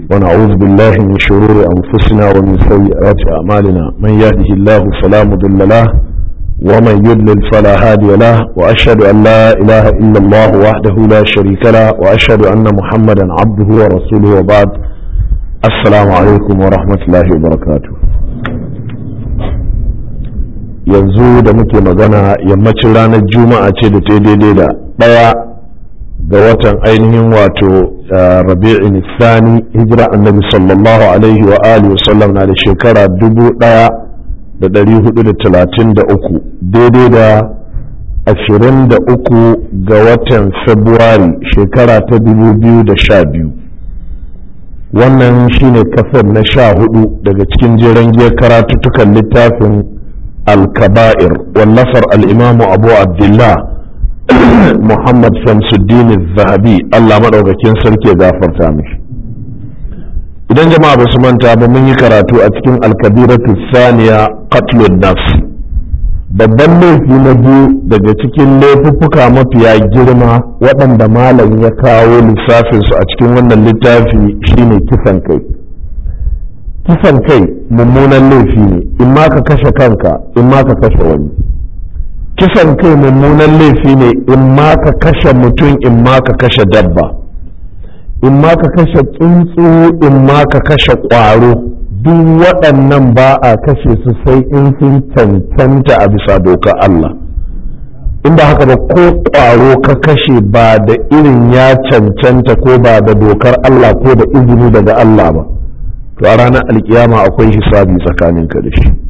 ونعوذ بالله من شرور أنفسنا ومن سيئات أعمالنا من يهده الله فلا مضل له ومن يضلل فلا هادي له وأشهد أن لا إله إلا الله وحده لا شريك له وأشهد أن محمدا عبده ورسوله وبعد السلام عليكم ورحمة الله وبركاته yanzu da muke magana yammacin ranar juma'a ce da ta daidai da ɗaya ga watan ainihin wato rabi'in sani hijira annabi sallallahu alaihi wa alihi wasallam na da shekara dubu ɗaya da ɗari hudu da talatin da uku daidai da ashirin da uku ga watan februari shekara ta dubu biyu da sha biyu wannan shine kasar na sha hudu daga cikin jeren giyar karatuttukan littafin الكبائر والنفر الإمام أبو عبد الله محمد شمس الدين الذهبي الله مدعوك كين سركي غافر تامش idan jama'a ba su manta ba mun yi karatu a cikin alkabiratu saniya qatlun nafs babban laifi na biyu daga cikin laifuffuka mafiya girma waɗanda malam ya kawo lissafinsu a cikin wannan littafi shine kisan kai kisan kai mummunan laifi ne in ma ka kashe kanka in ma ka kashe wani kisan kai mummunan laifi ne in ma ka kashe mutum in ma ka kashe dabba in ma ka kashe tsuntsu in ma ka kashe ƙwaro duk waɗannan ba a kashe su sai in sun cancanta a bisa dokar Allah in ba haka ba ko ƙwaro ka kashe ba da irin ya cancanta ko ba da dokar Allah ko da izini daga Allah ba to a ranar alkiyama akwai hisabi tsakaninka da shi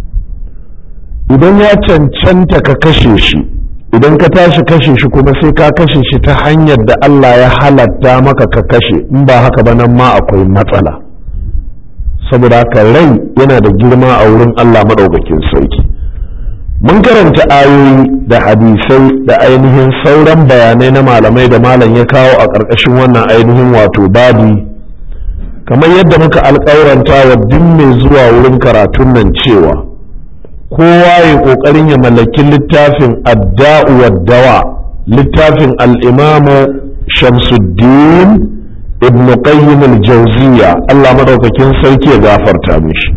idan ya cancanta ka kashe shi idan ka tashi kashe shi kuma sai ka kashe shi ta hanyar da Allah ya halatta maka ka kashe in ba haka ba nan ma akwai matsala saboda haka rai yana da girma a wurin Allah maɗaukakin sarki mun karanta ayoyi da hadisai da ainihin sauran bayanai na malamai da malam ya kawo a ƙarƙashin wannan ainihin wato babi kamar yadda muka alƙawaranta wa duk mai zuwa wurin karatun nan cewa kowa ya ƙoƙarin ya mallaki littafin adda'u dawa littafin al'imamu shamsuddin ibn qayyim al-jawziya Allah madaukakin sarki ya gafarta mishi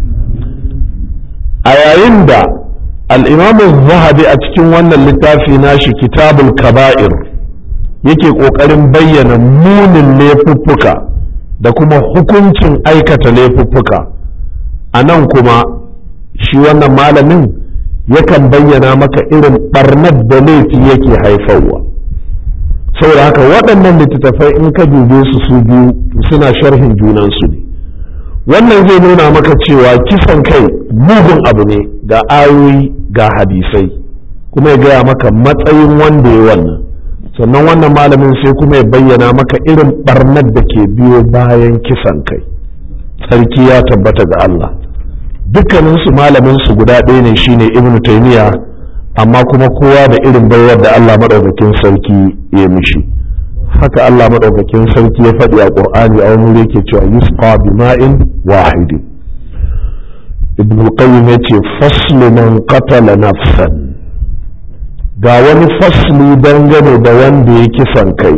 a yayin da al'imamu zahabi a cikin wannan littafi nashi kitabul kaba'ir yake ƙoƙarin bayyana munin laifuffuka da kuma hukuncin aikata laifuffuka a nan kuma shi wannan malamin yakan bayyana maka irin barnar da laifi yake haifarwa saboda haka waɗannan littattafai in ka dube su su biyu suna sharhin junansu ne wannan zai nuna maka cewa kisan kai mugun abu ne ga ayoyi ga hadisai kuma ya gaya maka matsayin wanda ya wannan sannan wannan malamin sai kuma ya bayyana maka irin barnar da ke biyo bayan kisan kai sarki ya tabbata ga Allah dukkaninsu malamin su guda ɗaya ne shine ibnu taymiya amma kuma kowa da irin baiwar da Allah madaukakin sarki ya mishi haka Allah madaukakin sarki ya faɗi a Qur'ani a wani yake cewa yusqa bima'in wahidi ibnu qayyim yace faslu man qatala nafsan ga wani fasli dangane da wanda ya kisan kai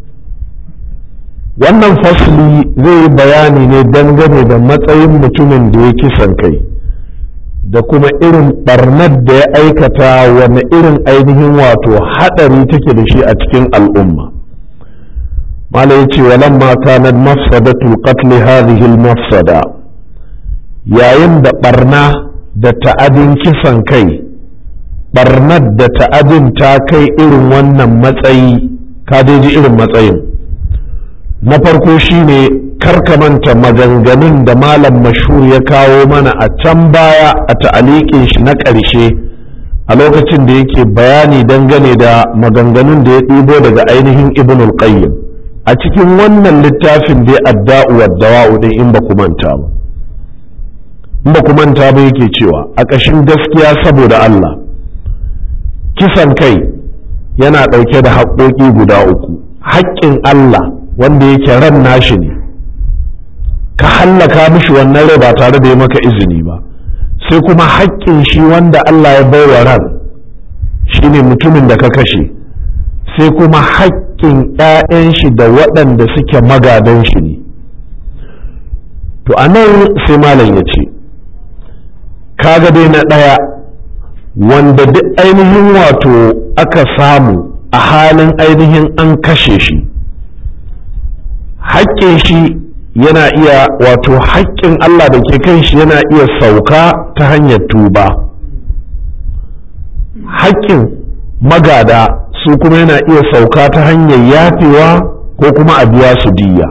wannan fasli zai yi bayani ne dangane da matsayin mutumin da ya kisan kai da kuma irin barnar da ya aikata wani irin ainihin wato haɗari take da shi a cikin al'umma mala ya ce walamma kanat mafsadatul qatl hadhihi al-mafsada yayin da barna da ta'adin kisan kai barnar da ta'adin ta kai irin wannan matsayi ka ji irin matsayin na farko shine karkamanta maganganun da malam mashhur ya kawo mana a can baya a ta'aliƙin shi na ƙarshe a lokacin da yake bayani dangane da maganganun da ya ɗibo daga ainihin ibnul qayyim a cikin wannan littafin dai adda'u wa dawa'u din in ba ku manta ba in ba ku manta ba yake cewa a ƙashin gaskiya saboda Allah kisan kai yana ɗauke da haƙoƙi guda uku haƙƙin Allah wanda yake ran nashi ne ka hallaka mishi wannan rai ba tare da ya maka izini ba sai kuma haƙƙin shi wanda Allah ya baiwa ran shine mutumin da ka kashe sai kuma haƙƙin 'ya'yan shi da waɗanda suke magadan shi ne to a nan sai malam ya ce kaga dai na ɗaya wanda duk ainihin wato aka samu a halin ainihin an kashe shi haƙƙin shi yana iya wato haƙƙin Allah da ke kan shi yana iya sauka ta hanyar tuba haƙƙin magada su kuma yana iya sauka ta hanyar yafewa ko kuma a biya su diya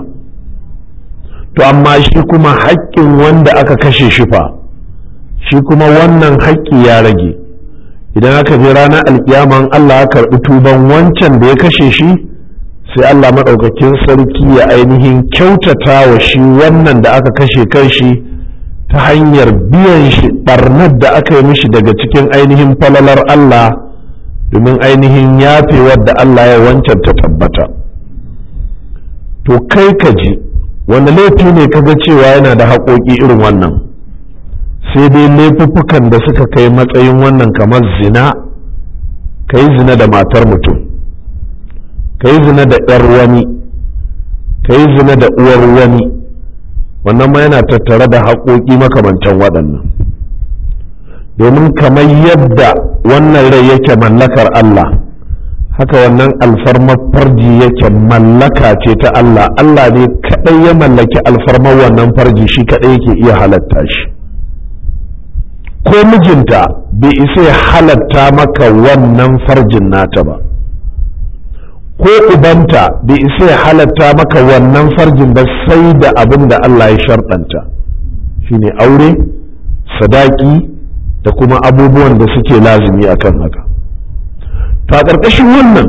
to amma shi kuma haƙƙin wanda aka kashe shi fa shi kuma wannan haƙƙi ya rage idan aka je ranar alkiyaman Allah ya karɓi tuban wancan da ya kashe shi sai Allah maɗaukakin sarki ya ainihin kyautata wa shi wannan da aka kashe kan shi ta hanyar biyan shi ɓarnar da aka yi mishi daga cikin ainihin falalar Allah domin ainihin yafewar da Allah ya wancan ta tabbata to kai ka ji wanda laifi ne kaga cewa yana da haƙoƙi irin wannan sai dai laifuffukan da suka kai matsayin wannan kamar zina ka yi zina da matar mutum ka yi zina da ‘yar wani ka yi zina da uwar wani wannan ma yana tattare da haƙoƙi makamantan waɗannan domin kamar yadda wannan rai yake mallakar Allah haka wannan alfarmar farji yake mallaka ce ta Allah Allah ne kaɗai ya mallaki alfarmar wannan farji shi kaɗai yake iya halatta shi ko mijinta bai isa ya halatta maka wannan farjin nata ba ko ubanta bai isa ya halatta maka wannan farjin ba sai da abin da Allah ya sharɗanta shine aure sadaki da kuma abubuwan da suke lazumi akan haka to a ƙarƙashin wannan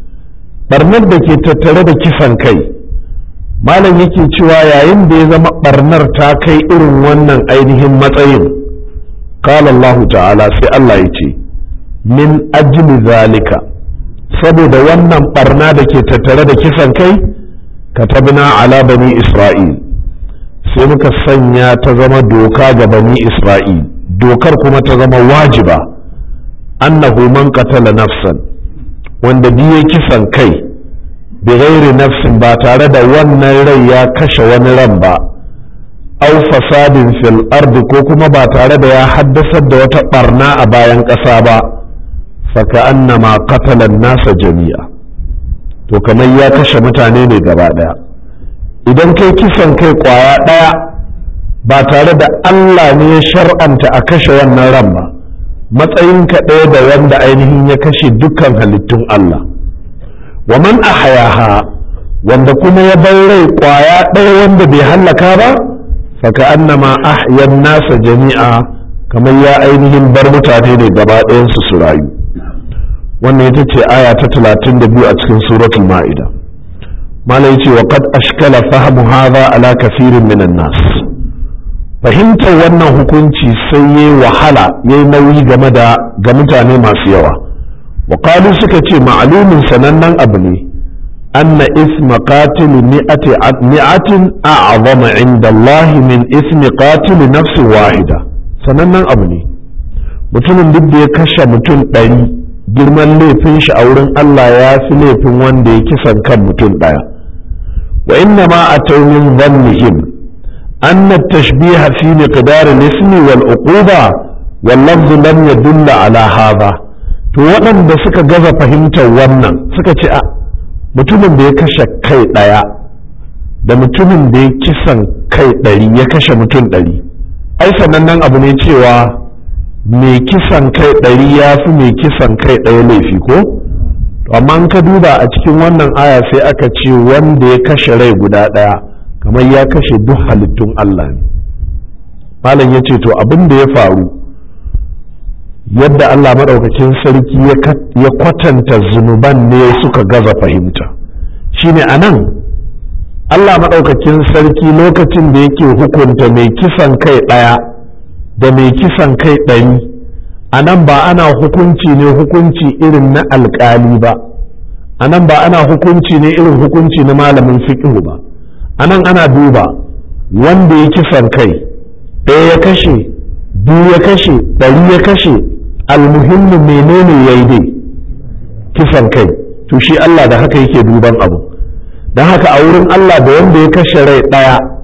barnar da ke tattare da kisan kai malam yake cewa yayin da ya zama barnar ta kai irin wannan ainihin matsayin قال الله تعالى sai Allah ya ce min ajli zalika saboda wannan barna da ke tattare da kisan kai katabna ala bani isra'il sai muka sanya ta zama doka ga bani isra'il dokar kuma ta zama wajiba annahu man qatala nafsan wanda biye kisan kai bi ghairi nafsin ba tare da wannan rai ya kashe wani ran ba au fasadin fil ardi ko kuma ba tare da ya haddasar da wata barna a bayan ƙasa ba faka annama qatalan nasa jami'a to kamar ya kashe mutane ne gaba ɗaya idan kai kisan kai kwaya ɗaya ba tare da Allah ne ya shar'anta a kashe wannan ran ba matsayinka ɗaya da wanda ainihin ya kashe dukkan halittun Allah wa man ahayaha wanda kuma ya bar rai kwaya ɗaya wanda bai hallaka ba فكأنما أحيا الناس جميعا كما يا أينهم برمتاني ne gaba ɗayansu su rayu wannan ita ce aya ta 32 a cikin suratul ma'ida mala yace wa qad ashkala fahmu hadha ala kathirin minan nas fahimtar wannan hukunci sai yayi wahala yayi nauyi game da ga mutane masu yawa wa qalu suka ce ma'lumin sanannen abu ne أن إثم قاتل مئة مئة أعظم عند الله من إثم قاتل نفس واحدة sanannen abu ne mutumin duk da ya kashe mutum ɗari girman laifin shi a wurin Allah ya fi laifin wanda ya kisan kan mutum ɗaya wa inna ma a taunin zannihim anna tashbiha fi miqdar al-ismi wal uquba wal lafz lam yadulla ala hadha to waɗanda suka gaza fahimtar wannan suka ce a mutumin da ya kashe kai ɗaya da mutumin da ya kisan kai ɗari ya kashe mutum ɗari ai sanannen abu ne cewa mai kisan kai ɗari ya fi mai kisan kai ɗaya laifi ko amma in ka duba a cikin wannan aya sai aka ce wanda ya kashe rai guda ɗaya kamar ya kashe duk halittun Allah ne malam ya ce to abin da ya faru yadda Allah maɗaukakin sarki ya kwatanta zunuban ne suka gaza fahimta shine a nan Allah maɗaukakin sarki lokacin da yake hukunta mai kisan kai ɗaya da mai kisan kai ɗari a nan ba ana hukunci ne hukunci irin na alƙali ba a nan ba ana hukunci ne irin hukunci na malamin fiƙihu ba a nan ana duba wanda ya kisan kai ɗaya ya kashe biyu ya kashe ɗari ya kashe almuhimmi menene ya yi dai kisan kai to shi Allah da haka yake duban abu don haka a wurin Allah da wanda ya kashe rai ɗaya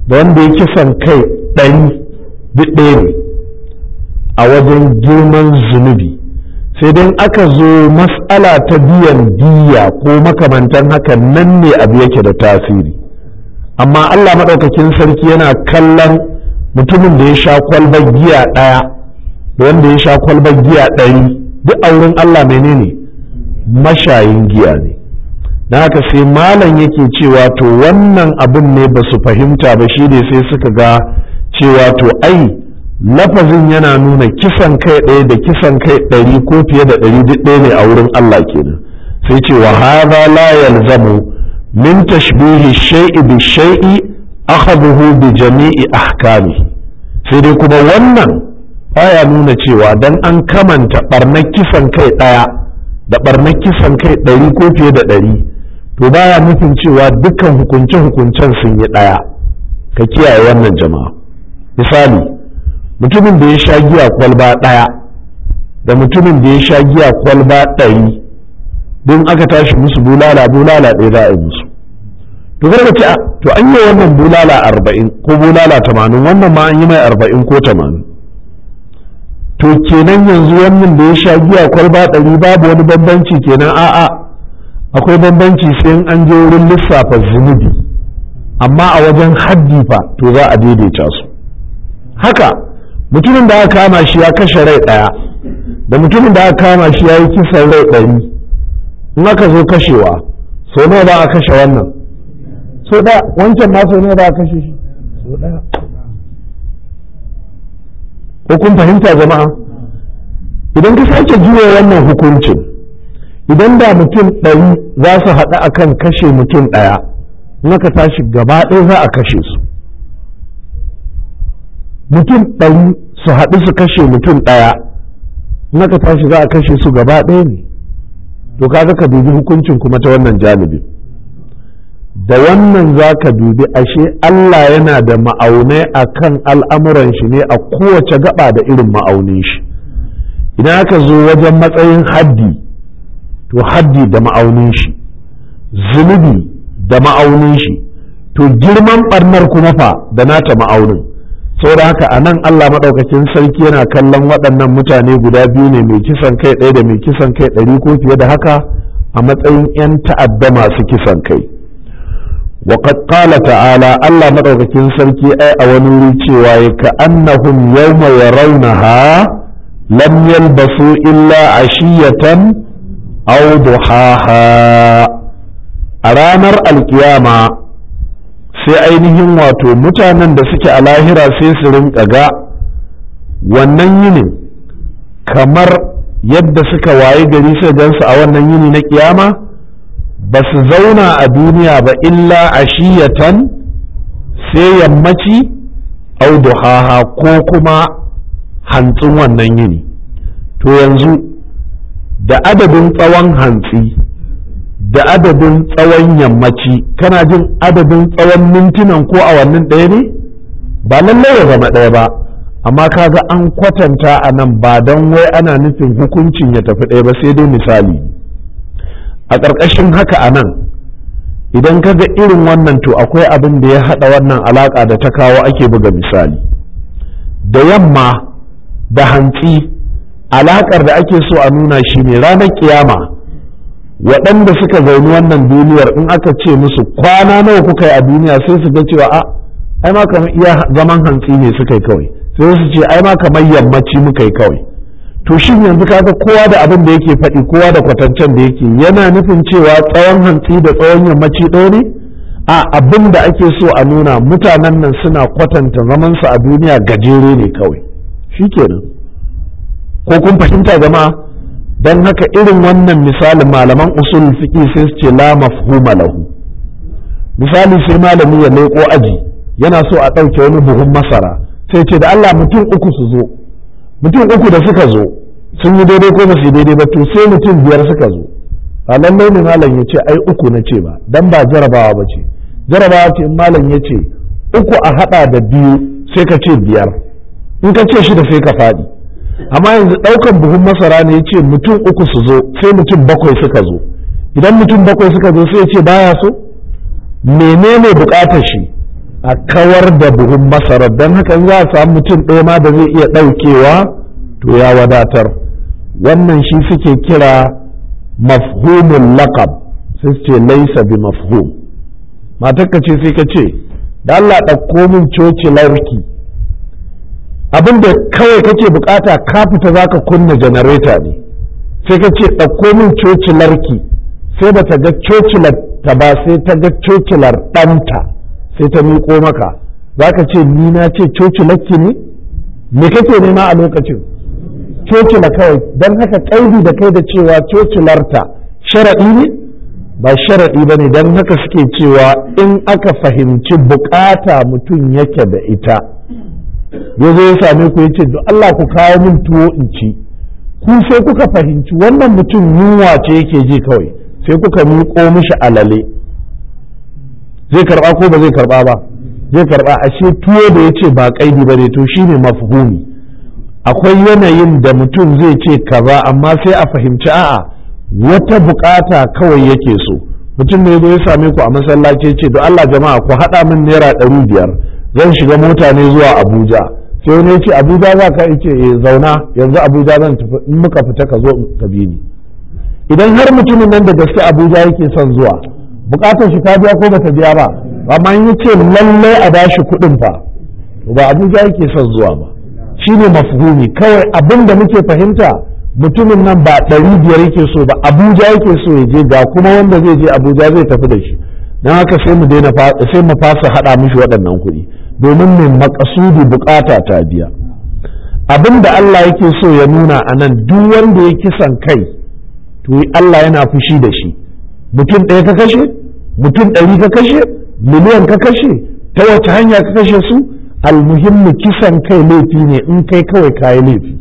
da wanda ya kisan kai ɗari duk ɗaya ne a wajen girman zunubi sai dai aka zo mas'ala ta biyan diya ko makamantan haka nan ne abu yake da tasiri amma Allah maɗaukakin sarki yana kallon mutumin da ya sha kwalbar giya ɗaya da wanda ya sha kwalbar giya ɗari duk a wurin Allah menene mashayin giya ne na haka sai malam yake cewa to wannan abin ne ba su fahimta ba shi ne sai suka ga cewa to ai lafazin yana nuna kisan kai ɗaya da kisan kai ɗari ko fiye da ɗari duk ɗaya ne a wurin Allah kenan sai ce wa hadha la yalzamu min tashbihi shay'i bi shay'i akhadhuhu bi jami'i ahkami sai dai kuma wannan baya nuna cewa dan an kamanta barnar kisan kai ɗaya da barnar kisan kai ɗari ko fiye da ɗari to baya nufin cewa dukkan hukunce-hukuncen sun yi ɗaya ka kiyaye wannan jama'a misali mutumin da ya sha giya kwalba ɗaya da mutumin da ya sha giya kwalba ɗari don aka tashi musu bulala bulala ɗaya za a yi musu to kada ce to an yi wannan bulala arba'in ko bulala tamanin wannan ma an yi mai arba'in ko tamanin to kenan yanzu wannan da ya sha giya kwalba ɗari babu wani bambanci kenan a'a akwai bambanci sai an je wurin lissafa zunubi amma a wajen haddi fa to za a daidaita su haka mutumin da aka kama shi ya kashe rai ɗaya da mutumin da aka kama shi ya yi kisan rai ɗari in aka zo kashewa so nawa ba a kashe wannan so ɗaya wancan ma so nawa ba a kashe shi so ɗaya ko kun fahimta jama'a idan ka sake juya wannan hukuncin idan da mutum ɗari za su haɗu akan kashe mutum ɗaya in aka tashi gaba ɗaya za a kashe su mutum ɗari su haɗu su kashe mutum ɗaya in aka tashi za a kashe su gaba ɗaya ne to kaga ka dubi hukuncin kuma ta wannan janibi da wannan za ka dubi ashe Allah yana da ma'aunai a kan al'amuran shi ne a kowace gaba da irin ma'aunin shi idan aka zo wajen matsayin haddi to haddi da ma'aunin shi zunubi da ma'aunin shi to girman ɓarnar kuma fa da nata ma'aunin saboda haka a nan Allah maɗaukakin sarki yana kallon waɗannan mutane guda biyu ne mai kisan kai ɗaya da mai kisan kai ɗari ko fiye da haka a matsayin 'yan ta'adda masu kisan kai وقد قال تعالى الله مدوكين سركي أي أولوري cewa كأنهم يوم يرونها لم يلبثوا إلا عشية أو ضحاها أرانر القيامة sai ainihin wato mutanen da suke a lahira sai su rinka ga wannan yinin kamar yadda suka waye gari sai gansu a wannan yini na kiyama ba su zauna a duniya ba illa ashiyatan sai yammaci au duhaha ko kuma hantsin wannan yini to yanzu da adadin tsawon hantsi da adadin tsawon yammaci kana jin adadin tsawon mintunan ko awannin ɗaya ne ba lallai ya zama ɗaya ba amma kaga an kwatanta a nan ba don wai ana nufin hukuncin ya tafi ɗaya ba sai dai misali a ƙarƙashin haka a nan idan ka ga irin wannan to akwai abin da ya haɗa wannan alaƙa da ta kawo ake buga misali da yamma da hantsi alaƙar da ake so a nuna shi ne ranar kiyama waɗanda suka zauni wannan duniyar in aka ce musu kwana nawa kuka yi a duniya sai su ga cewa a ai ma kamar iya zaman hantsi ne suka yi kawai sai su ce ai ma kamar yammaci muka yi kawai to shin yanzu kaga kowa da abin da yake faɗi kowa da kwatancen da yake yana nufin cewa tsawon hantsi da tsawon yammaci ɗaya ne a abin da ake so a nuna mutanen nan suna kwatanta zamansu a duniya gajere ne kawai shikenan ko kun fahimta jama'a don haka irin wannan misalin malaman usul fiqi sai su ce la mafhuma lahu misali sai malami ya leƙo aji yana so a ɗauke wani buhun masara sai ce da Allah mutum uku su zo mutum uku da suka zo sun yi daidai ko ba su yi daidai ba to sai mutum biyar suka zo ba lallai ne malam ya ce ai uku na ce ba dan ba jarabawa ba ce jarabawa ce malam ya ce uku a haɗa da biyu sai ka ce biyar in ka ce shida sai ka faɗi amma yanzu ɗaukan buhun masara ne ya ce mutum uku su zo sai mutum bakwai suka zo idan mutum bakwai suka zo sai ya ce baya so menene buƙatar shi a kawar da buhun masarar don haka za a samu mutum ɗaya ma da zai iya ɗaukewa to ya wadatar wannan shi suke kira mafhumin laqab sai su ce laisa bi mafhum matarka ce sai ka ce da Allah ɗauko min coci larki abin da kawai kake bukata ka fita za ka kunna janareta ne sai ka ce ɗauko min coci larki sai ba ta ga cocilar ta ba sai ta ga cocilar ɗanta sai ta miƙo maka za ka ce ni na ce cocilarki ne me kake nema a lokacin cocila kawai don haka ƙaidi da kai da cewa cocilarta sharaɗi ne ba sharaɗi ba ne don haka suke cewa in aka fahimci bukata mutum yake da ita ya zo ya same ku ya ce Allah ku kawo min tuwo in ci ku sai kuka fahimci wannan mutum yunwa ce yake ji kawai sai kuka miƙo mishi alale zai karɓa ko ba zai karɓa ba zai karɓa ashe tuwo da ya ce ba ƙaidi ba ne to shine mafhumi akwai yanayin da mutum zai ce kaza amma sai a fahimci a'a wata bukata kawai yake so mutum ne zo ya same ku a masallaci ce to Allah jama'a ku haɗa min naira ɗari biyar zan shiga mota ne zuwa Abuja sai wani ya ce Abuja za ka ce eh zauna yanzu Abuja zan tafi in muka fita ka zo ka bi ni idan har mutumin nan da gaske Abuja yake son zuwa bukatar shi ta biya ko bata biya ba amma in yace lallai a bashi kuɗin fa ba Abuja yake son zuwa ba shine mafhumi kawai abin da muke fahimta mutumin nan ba ɗari biyar yake so ba abuja yake so ya je ga kuma wanda zai je abuja zai tafi da shi don haka sai mu daina sai mu fasa haɗa mishi waɗannan kuɗi domin mai makasudi bukata ta biya abin da Allah yake so ya nuna a nan duk wanda ya kisan kai to Allah yana fushi da shi mutum ɗaya ka kashe mutum ɗari ka kashe miliyan ka kashe ta wace hanya ka kashe su almuhimmi kisan kai laifi ne in kai kawai kayi laifi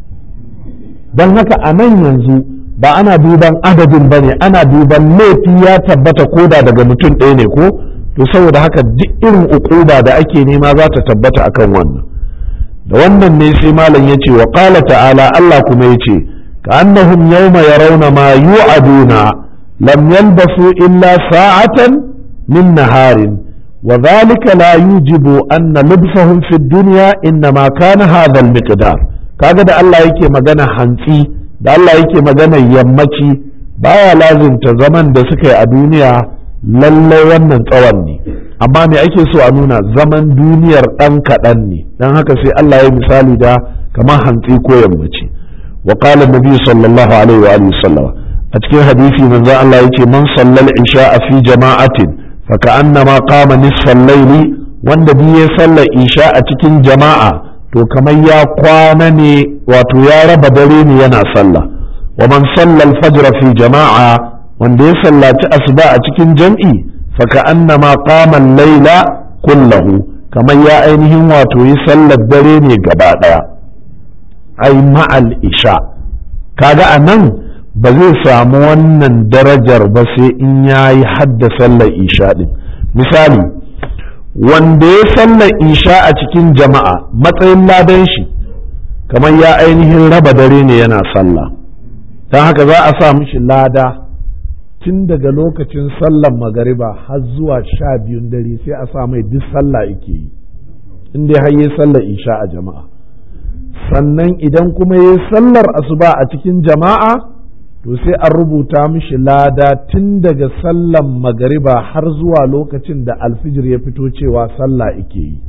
don haka a nan yanzu ba ana duban adadin ba ne ana duban laifi ya tabbata koda daga mutum ɗaya ne ko to saboda haka duk irin ukuba da ake nema za ta tabbata akan wannan da wannan ne sai malam ya ce wa ƙala ta'ala Allah kuma ya ce ka annahum yawma yarawna ma yu'aduna lam yalbasu illa sa'atan min naharin وذلك لا يوجب أن لبسهم في الدنيا إنما كان هذا المقدار kaga da Allah yake magana hantsi da Allah yake magana yammaci baya lazimta zaman da suka yi a duniya lallai wannan tsawon ne amma me ake so a nuna zaman duniyar ɗan kaɗan ne don haka sai Allah ya misali da kamar hantsi ko yammaci wa qala nabi sallallahu alaihi wa alihi sallama a cikin hadisi manzo Allah yace man sallal isha fi jama'atin فكأنما قام نصف الليل wanda bi ya sallar isha a cikin jama'a to kamar ya kwana ne wato ya raba dare ne yana sallah wa man salla al-fajr fi jama'a wanda ya sallaci asuba a cikin jam'i fa ka'annama qama al-laila kullahu kamar ya ainihin wato yi sallar dare ne gaba daya ai ma'al isha kaga anan ba zai samu wannan darajar ba sai in ya yi hadda sallar isha ɗin misali wanda ya sallar isha a cikin jama'a matsayin ladan shi kamar ya ainihin raba dare ne yana sallah don haka za a sa mishi lada tun daga lokacin sallar magariba har zuwa sha biyun dare sai a sa mai duk sallah yake yi inda har yi sallar isha a jama'a sannan idan kuma yi sallar asuba a cikin jama'a to sai an rubuta mishi lada tun daga sallan magariba har zuwa lokacin da alfijir ya fito cewa sallah ike yi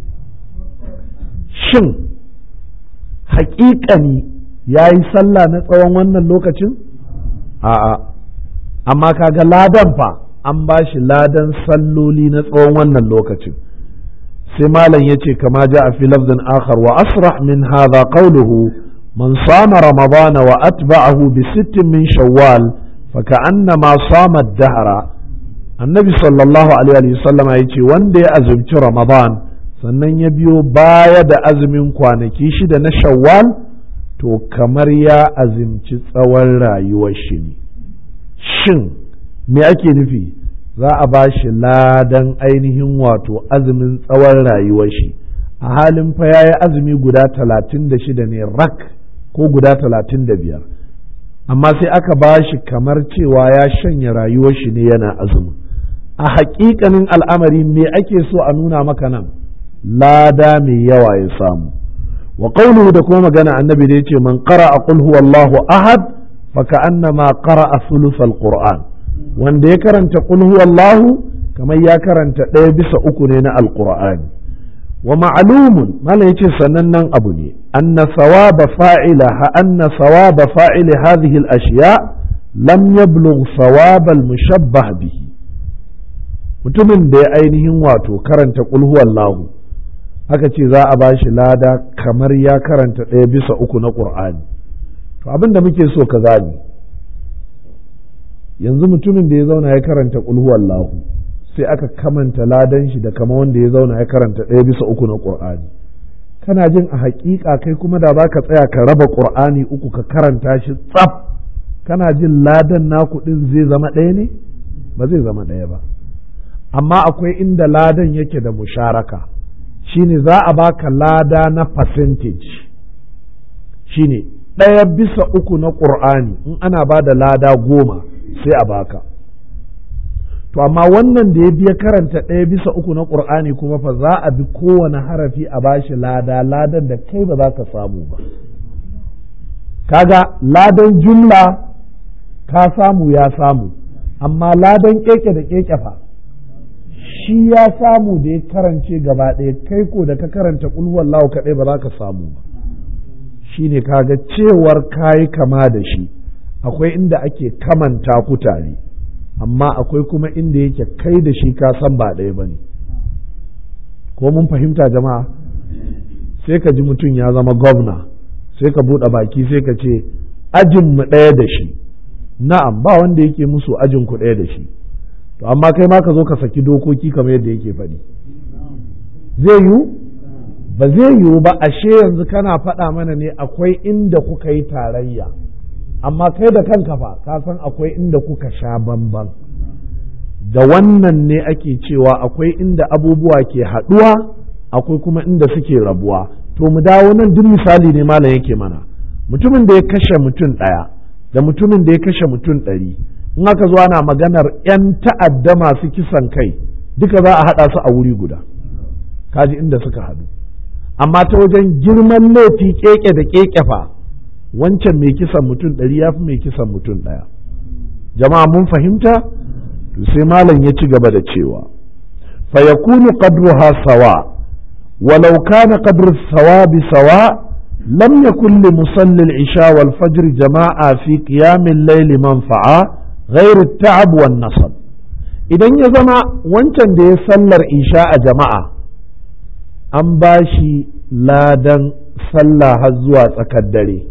shin haƙiƙani ya yi sallah na tsawon wannan lokacin a'a amma kaga ladan fa an ba shi ladan salloli na tsawon wannan lokacin sai malam ya ce kama ja a fi lafzin akhar wa asrah min hadha qawluhu من صام رمضان وأتبعه بست من شوال فكأنما صام الدهر النبي صلى الله عليه وسلم يقول وندي أزمت رمضان sannan ya biyo baya da azumin kwanaki shida na shawwal to kamar ya azimci tsawon rayuwar shi ne shin me ake nufi za a ba shi ladan ainihin wato azumin tsawon rayuwar shi a halin fa ya yi azumi guda talatin da shida ne rak ko guda talatin da biyar amma sai aka ba shi kamar cewa ya shanya rayuwar shi ne yana azumi a haƙiƙanin al'amari me ake so a nuna maka nan lada mai yawa ya samu wa qawluhu da kuma magana annabi da yace man qara'a qul huwallahu ahad fa ka'annama qara'a thuluthal qur'an wanda ya karanta qul huwallahu kamar ya karanta ɗaya bisa uku ne na alqur'ani wa ma'lumun malam yace sanannen abu ne anna thawaba fa'ila anna thawaba fa'ili hadhihi al-ashya lam yablugh thawab al-mushabbah bihi mutumin da ya ainihin wato karanta qul huwallahu aka ce za a bashi lada kamar ya karanta ɗaya bisa uku na ƙur'ani to abin da muke so ka gani yanzu mutumin da ya zauna ya karanta lahu sai aka kamanta ladan shi da kama wanda ya zauna ya karanta ɗaya bisa uku na ƙur'ani kana jin a haƙiƙa kai kuma da za ka tsaya ka raba ƙur'ani uku ka karanta shi tsaf kana jin ladan naku ɗin zai zama ɗaya ne ba zai zama ɗaya ba amma akwai inda ladan yake da musharaka shine za a baka lada na percentage shine ɗaya bisa uku na ƙur'ani in ana ba da lada goma sai a baka to amma wannan da ya biya karanta ɗaya bisa uku na ƙur'ani kuma fa za a bi kowane harafi a bashi lada ladan da kai ba za ka samu ba kaga ladan jumla ka samu ya samu amma ladan keke da keke fa shi ya samu da ya karance gaba ɗaya kai ko da ka karanta ƙulhuwallahu kaɗai ba za ka samu ba shi ne kaga cewar kayi kama da shi akwai inda ake kamanta ku tare amma akwai kuma inda yake kai da shi ka san ba ɗaya ba ne ko mun fahimta jama'a sai ka ji mutum ya zama gwamna sai ka buɗe baki sai ka ce ajinmu ɗaya da shi na'am ba wanda yake musu ajin ku ɗaya da shi to amma kai ma ka zo ka saki dokoki kamar yadda yake faɗi zai yiwu ba zai yiwu ba ashe yanzu kana faɗa mana ne akwai inda kuka yi tarayya amma kai da kanka fa ka san akwai inda kuka sha bamban da wannan ne ake cewa akwai inda abubuwa ke haɗuwa akwai kuma inda suke rabuwa to mu dawo nan duk misali ne malam yake mana mutumin da ya kashe mutum ɗaya da mutumin da ya kashe mutum ɗari in aka zo ana maganar 'yan ta'adda masu kisan kai duka za a haɗa su a wuri guda kaji inda suka haɗu amma ta wajen girman laifi keke da keke fa wancan mai kisan mutum ɗari ya fi mai kisan mutum ɗaya jama'a mun fahimta to sai malam ya ci gaba da cewa fa yakunu qadruha sawa walau kana qadru sawabi sawa lam yakun li musalli al-isha wal fajr jama'a fi qiyam al-layl manfa'a غير التعب والنصب idan ya zama wancan da ya sallar isha a jama'a an ba shi ladan sallah har zuwa tsakar dare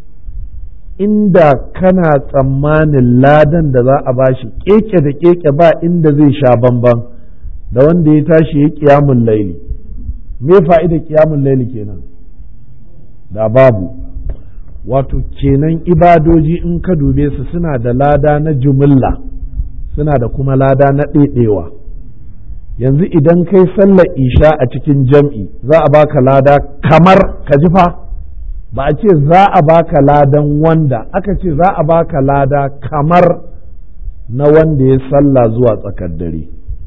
inda kana tsammanin ladan da za a ba shi keke da keke ba inda zai sha bamban da wanda ya tashi ya kiyamun laili me fa'ida kiyamun laili kenan da babu wato kenan ibadoji in ka dube su suna da lada na jumilla suna da kuma lada na ɗaiɗewa yanzu idan kai sallar isha a cikin jam'i za a baka lada kamar ka ji fa ba a ce za a baka ladan wanda aka ce za a baka lada kamar na wanda ya salla zuwa tsakar dare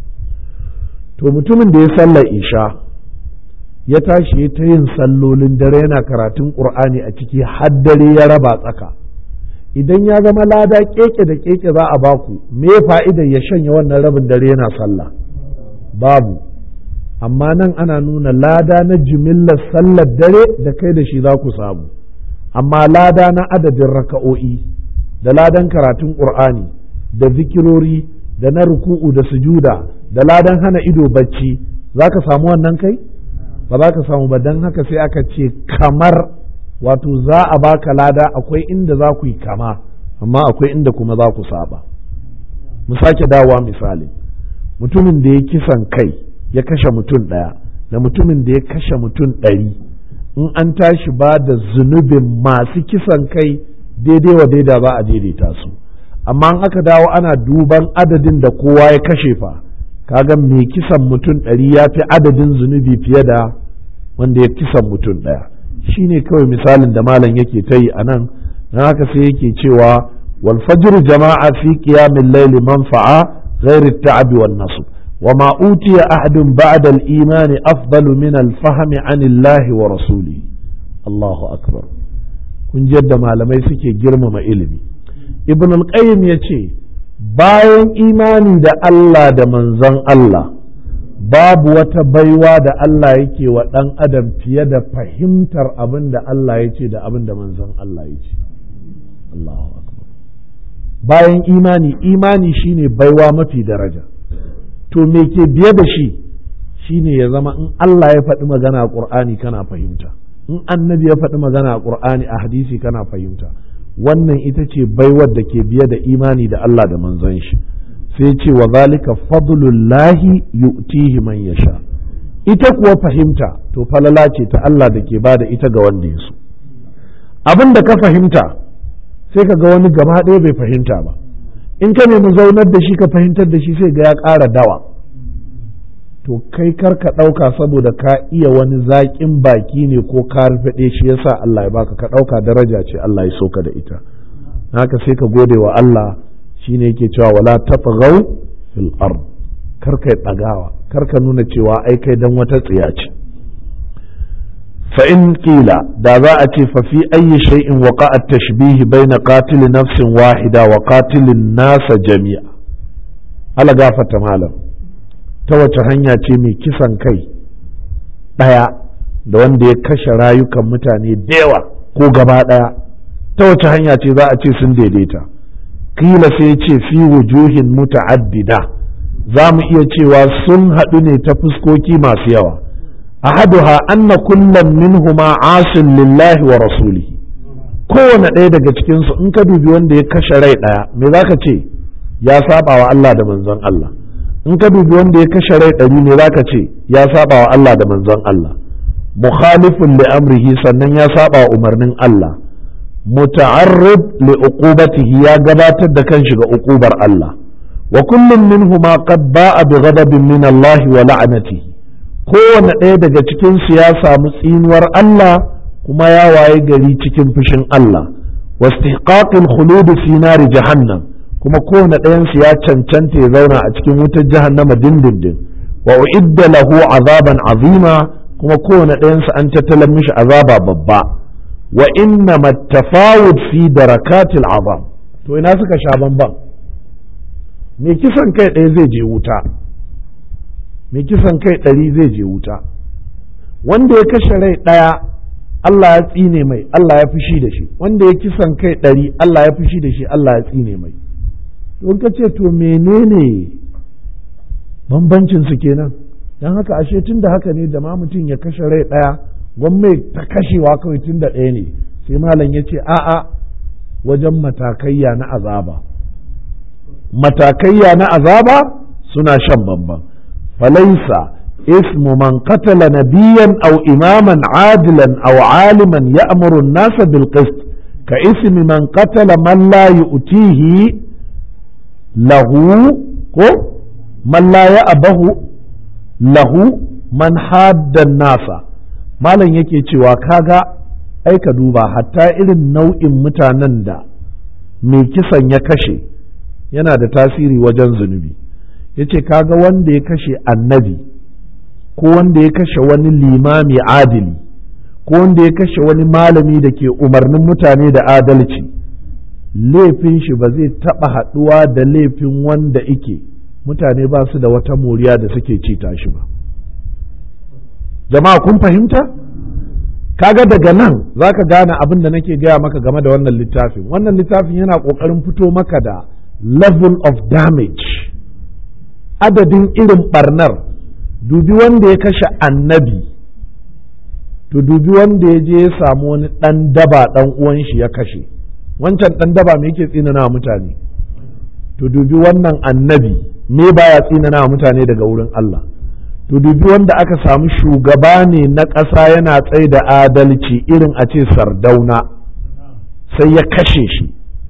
to mutumin da ya sallar isha ya tashi ya ta yin sallolin dare yana karatun ƙur'ani a ciki har dare ya raba tsaka idan ya zama lada keke da keke za a baku me fa'idar ya shanya wannan rabin dare yana sallah babu amma nan ana nuna lada na jimillar sallar dare da kai da shi za ku samu amma lada na adadin raka'o'i da ladan karatun ƙur'ani da zikirori da na ruku'u da sujuda da ladan hana ido bacci za ka samu wannan kai ba za ka samu ba don haka sai aka ce kamar wato za a baka lada akwai inda za ku yi kama amma akwai inda kuma za ku saba mu sake dawowa misali mutumin da ya kisan kai ya kashe mutum ɗaya da mutumin da ya kashe mutum ɗari in an tashi ba da zunubin masu kisan kai daidai wa daida za a daidaita su amma in aka dawo ana duban adadin da kowa ya kashe fa kaga mai kisan mutum ɗari ya fi adadin zunubi fiye da wanda ya kisan mutum ɗaya shi ne kawai misalin da malam yake ta yi a nan na haka sai yake cewa wal fajr jama'a fi qiyamil layli manfa'a ghairi at-ta'ab wan nasb وما أوتي أحد بعد الإيمان أفضل من الفهم عن الله ورسوله الله أكبر kun yadda malamai suke girmama ilimi ibn al-qayyim ya ce bayan imani da Allah da manzon Allah babu wata baiwa da Allah yake wa ɗan adam fiye da fahimtar abin da Allah ya ce da abin da manzon Allah ya ce Allahu akbar bayan imani imani shine baiwa mafi daraja to me ke biye da shi shine ya zama in Allah ya faɗi magana a ƙur'ani kana fahimta in annabi ya faɗi magana a ƙur'ani a hadisi kana fahimta wannan ita ce baiwar da ke biye da imani da Allah da manzon shi sai ce wa zalika fadlullahi yu'tihi man yasha ita kuwa fahimta to falala ce ta Allah da ke bada ita ga wanda ya so abin da ka fahimta sai ka ga wani gaba ɗaya bai fahimta ba in ka nemi zaunar da shi ka fahimtar da shi sai ga ya ƙara dawa to kai kar ka ɗauka saboda ka iya wani zaƙin baki ne ko ka rufe shi yasa Allah ya baka ka ɗauka daraja ce Allah ya soka da ita haka sai ka gode wa Allah shine yake cewa wala tafghaw fil ard kar kai ɗagawa kar ka nuna cewa ai kai dan wata tsiya ce fa in qila da za a ce fa fi ayyi shay'in waqa'a at-tashbih bayna qatil nafsin wahida wa qatilin nasa jami'a ala gafata malam ta wace hanya ce mai kisan kai ɗaya da wanda ya kashe rayukan mutane da yawa ko gaba ɗaya ta wace hanya ce za a ce sun daidaita kila sai ce fi wujuhin muta'addida za mu iya cewa sun haɗu ne ta fuskoki masu yawa ahaduha anna kullum minhuma asin lillahi wa rasulihi kowane ɗaya daga cikinsu in ka dubi wanda ya kashe rai ɗaya me za ka ce ya saba wa Allah da manzon Allah in ka dubi wanda ya kashe rai ɗari ne za ka ce ya saba wa Allah da manzon Allah mukhalifun li amrihi sannan ya saba wa umarnin Allah muta'arrib li uqubatihi ya gabatar da kanshi ga uqubar Allah wa kullum minhuma qad ba'a bi ghadabin min Allah wa la'natihi kowane ɗaya daga cikin su ya samu tsinuwar Allah kuma ya waye gari cikin fushin Allah wastihqaqil khulud fi nari jahannam kuma kowane ɗayansu ya cancanta ya zauna a cikin wutar jahannama dindindin wa uidda lahu azaban azima kuma kowane ɗayansu an tattalan mishi azaba babba wa inna mattafawud fi darakatil azab to ina suka sha bamban me kisan kai ɗaya zai je wuta me kisan kai ɗari zai je wuta wanda ya kashe rai ɗaya Allah ya tsine mai Allah ya fushi da shi wanda ya kisan kai ɗari Allah ya fushi da shi Allah ya tsine mai don ka ce to menene bambancin su kenan don haka ashe tun da haka ne da ma mutum ya kashe rai ɗaya gwamnati ta kashewa kawai tun da ɗaya ne sai malam ya ce a'a wajen matakayya na azaba matakayya na azaba suna shan bamban falaisa ismu man qatala nabiyan aw imaman adilan aw aliman ya'muru an-nasa bil qist ka ismi man qatala man la yu'tihi lahu ko man la ya abahu lahu man haddan nasa malam yake cewa kaga ai ka duba hatta irin nau'in mutanen da mai kisan ya kashe yana da tasiri wajen zunubi yace kaga wanda ya kashe annabi ko wanda ya kashe wani limami adili ko wanda ya kashe wani malami da ke umarnin mutane da adalci laifin shi ba zai taɓa haɗuwa da laifin wanda ike mutane ba su da wata moriya da suke ci tashi ba jama'a kun fahimta kaga daga nan za ka gane abin da nake gaya maka game da wannan littafin wannan littafin yana ƙoƙarin fito maka da level of damage adadin irin barnar dubi wanda ya kashe annabi to dubi wanda ya je ya samu wani ɗan daba ɗan uwan shi ya kashe wancan ɗan daba me yake tsinana mutane to dubi wannan annabi me baya tsinana mutane daga wurin Allah to dubi wanda aka samu shugaba ne na ƙasa yana tsaye da adalci irin a ce sardauna sai ya kashe shi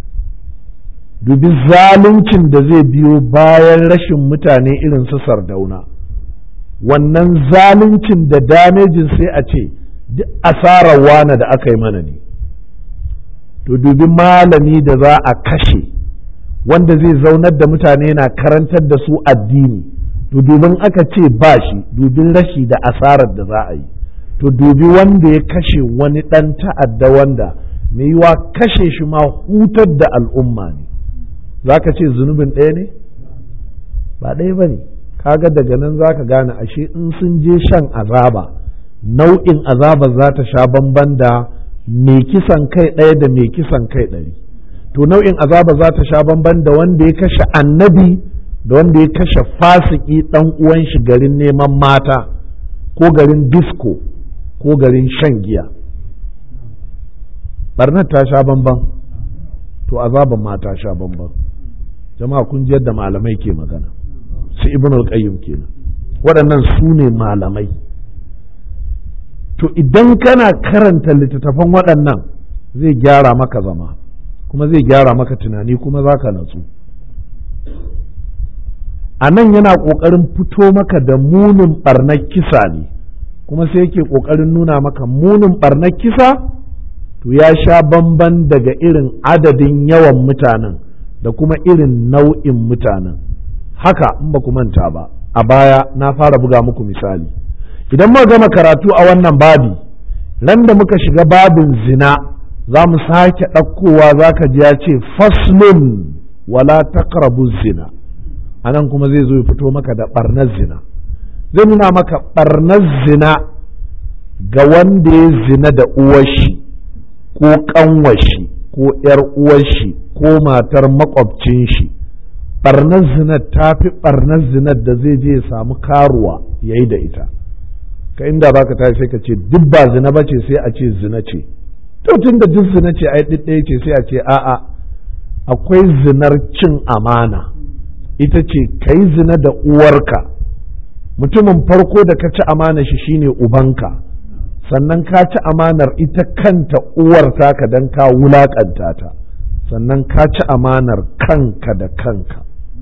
dubi zaluncin da zai biyo bayan rashin mutane irin su sardauna wannan zaluncin da damejin sai a ce duk asarar wane da aka yi mana ne to dubi malami da za a kashe wanda zai zaunar da mutane na karantar da su addini to dubin aka ce ba shi dubin rashi da asarar da za a yi to dubi wanda ya kashe wani ɗan ta'adda wanda mai yiwa kashe shi ma hutar da al'umma ne za ka ce zunubin ɗaya ne ba ɗaya ba ne kaga daga nan za ka gane ashe in sun je shan azaba nau'in azaba za ta sha bamban da mai kisan kai ɗaya da mai kisan kai ɗari to nau'in azaba za ta sha bamban da wanda ya kashe annabi da wanda ya kashe fasiki ɗan uwan shi garin neman mata ko garin disko ko garin shan giya barnar ta sha bamban to azaban ma ta sha bamban jama'a kun ji yadda malamai ke magana su ibn al-qayyim kenan waɗannan su ne malamai to idan kana karanta littattafan waɗannan zai gyara maka zama kuma zai gyara maka tunani kuma za ka natsu a nan yana ƙoƙarin fito maka da munin ɓarnar kisa ne kuma sai yake ƙoƙarin nuna maka munin ɓarnar kisa to ya sha bamban daga irin adadin yawan mutanen da kuma irin nau'in mutanen haka in ba ku manta ba a baya na fara buga muku misali idan muka gama karatu a wannan babi ran da muka shiga babin zina za mu sake ɗaukowa za ka ji ya ce faslun wala taqrabu zina a nan kuma zai zo ya fito maka da ɓarnar zina zai nuna maka ɓarnar zina ga wanda ya zina da uwashi ko ƙanwashi ko ‘yar uwashi ko matar makwabcin shi ɓarnar zinar ta fi ɓarnar zinar da zai je ya samu karuwa ya yi da ita ka inda ba ka tashi sai ka ce duk ba zina ba ce sai a ce zina ce to tun da duk zina ce ai ɗaya ce sai a ce a'a akwai zinar cin amana ita ce ka yi zina da uwarka mutumin farko da ka ci amana shi shine ubanka sannan ka ci amanar ita kanta uwar taka don ka wulaƙanta ta sannan ka ci amanar kanka da kanka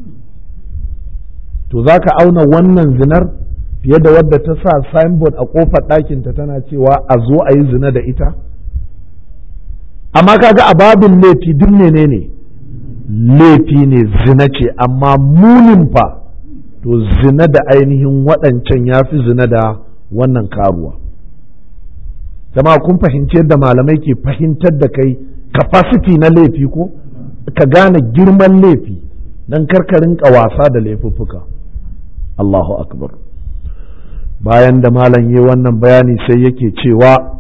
to za ka auna wannan zinar fiye da wadda ta sa signboard a ƙofar ɗakinta tana cewa a zo a yi zina da ita amma kaga a babin laifi duk menene ne laifi ne zina ce amma munin fa to zina da ainihin waɗancan ya fi zina da wannan karuwa jama'a kun fahimci yadda malamai ke fahimtar da kai capacity na laifi ko ka gane girman laifi don karkarin wasa da laifuffuka Allahu akbar bayan da malam yi wannan bayani sai yake cewa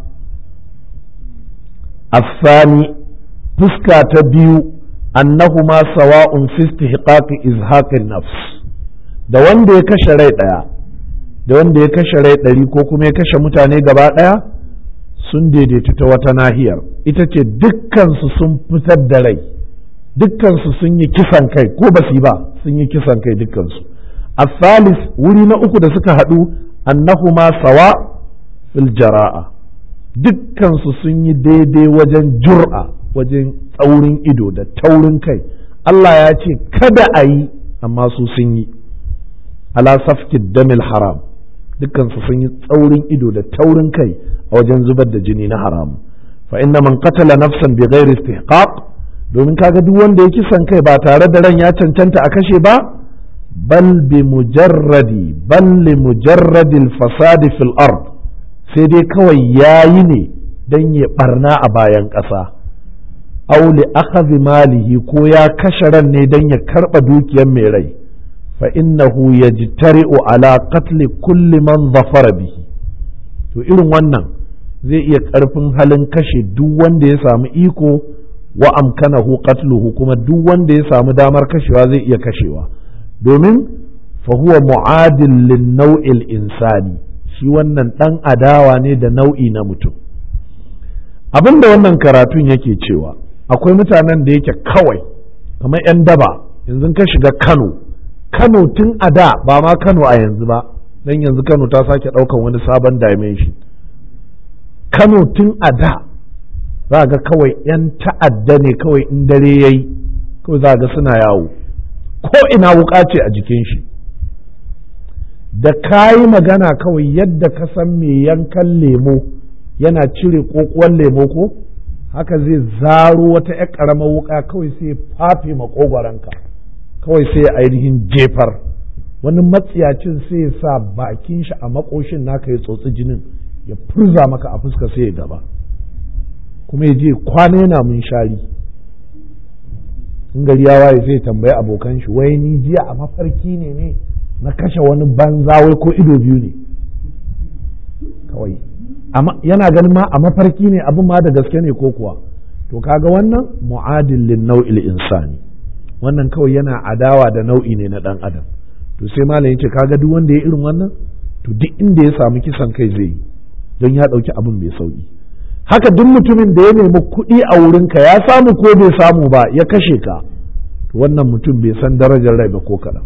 afani fuska ta biyu annahuma sawa'un fi istihqaqi izhaqin nafs da wanda ya kashe rai daya da wanda ya kashe rai ɗari ko kuma ya kashe mutane gaba ɗaya sun daidaita ta wata nahiyar ita ce dukkansu sun fitar da rai dukkansu sun yi kisan kai ko ba su yi ba sun yi kisan kai dukkansu asalis wuri na uku da suka haɗu annahuma sawa fil jara'a dukkansu sun yi daidai wajen jur'a wajen tsaurin ido da taurin kai Allah ya ce kada a yi amma su sun yi ala safkid damil haram dukkansu sun yi tsaurin ido da taurin kai a wajen zubar da jini na haram fa inna man qatala nafsan bi ghairi istihqaq domin kaga duk wanda ya kisan kai ba tare da ran ya cancanta a kashe ba bal bi mujarradi bal li mujarradi al-fasadi fil ard sai dai kawai yayi ne dan ya barna a bayan ƙasa aw li akhadhi malihi ko ya kashe ran ne dan ya karba dukiyar mai rai fa innahu yajtari'u ala qatli kulli man zafara bihi to irin wannan zai iya karfin halin kashe duk wanda ya samu iko wa amkanahu qatluhu kuma duk wanda ya samu damar kashewa zai iya kashewa domin fa huwa mu'adil lin nau'il insani shi wannan dan adawa ne da nau'i na mutum abinda wannan karatun yake cewa akwai mutanen da yake kawai kamar 'yan daba yanzu ka shiga kano kano tun a da ba ma kano a yanzu ba don yanzu kano ta sake ɗaukan wani sabon dimension kano tun a da za ga kawai 'yan ta'adda ne kawai in dare ya yi kawai za ga suna yawo ko ina wuka ce a jikin shi da kayi magana kawai yadda ka san mai yankan lemo yana cire kokuwan lemo ko haka zai zaro wata 'yar ƙaramar wuka kawai sai fafe makogwaranka kawai sai ainihin jefar wani matsiyacin sai ya sa bakin shi a makoshin naka ya tsotsi jinin ya furza maka a fuska sai ya gaba kuma ya je kwana yana mun shari in gari ya waye sai tambayi abokan shi wai ni jiya a mafarki ne ne na kashe wani banza wai ko ido biyu ne kawai yana ganin ma a mafarki ne abin ma da gaske ne ko kuwa to kaga wannan mu'adil lin nau'il insani wannan kawai yana adawa da nau'i ne na dan adam to sai malam yace kaga duk wanda ya irin wannan to duk inda ya samu kisan kai zai yi don ya dauki abin mai sauki haka duk mutumin da ya nemi kuɗi a wurinka ya samu ko bai samu ba ya kashe ka to wannan mutum bai san darajar rai ba ko kaɗan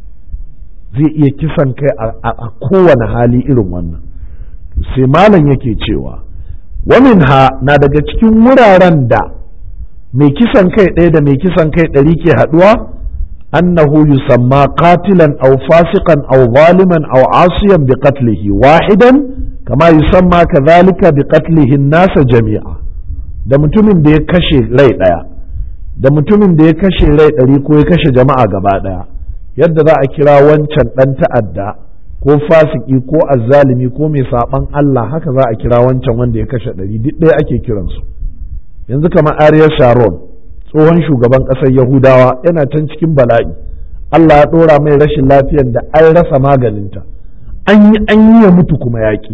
zai iya kisan kai a kowane hali irin wannan sai malam yake cewa wamin ha na daga cikin wuraren da mai kisan kai ɗaya da mai kisan kai ɗari ke haɗuwa annahu yusamma qatilan aw fasiqan aw zaliman aw asiyan bi qatlihi wahidan kama yusamma kadhalika bi qatlihi nasa jami'a da mutumin da ya kashe rai ɗaya da mutumin da ya kashe rai ɗari ko ya kashe jama'a gaba ɗaya yadda za a kira wancan ɗan ta'adda ko fasiki ko azzalimi ko mai saban Allah haka za a kira wancan wanda ya kashe ɗari duk ɗaya ake kiransu yanzu kamar Ariel Sharon tsohon shugaban ƙasar Yahudawa yana can cikin bala'i Allah ya ɗora mai rashin lafiyar da an rasa maganinta an yi an yi ya mutu kuma yaƙi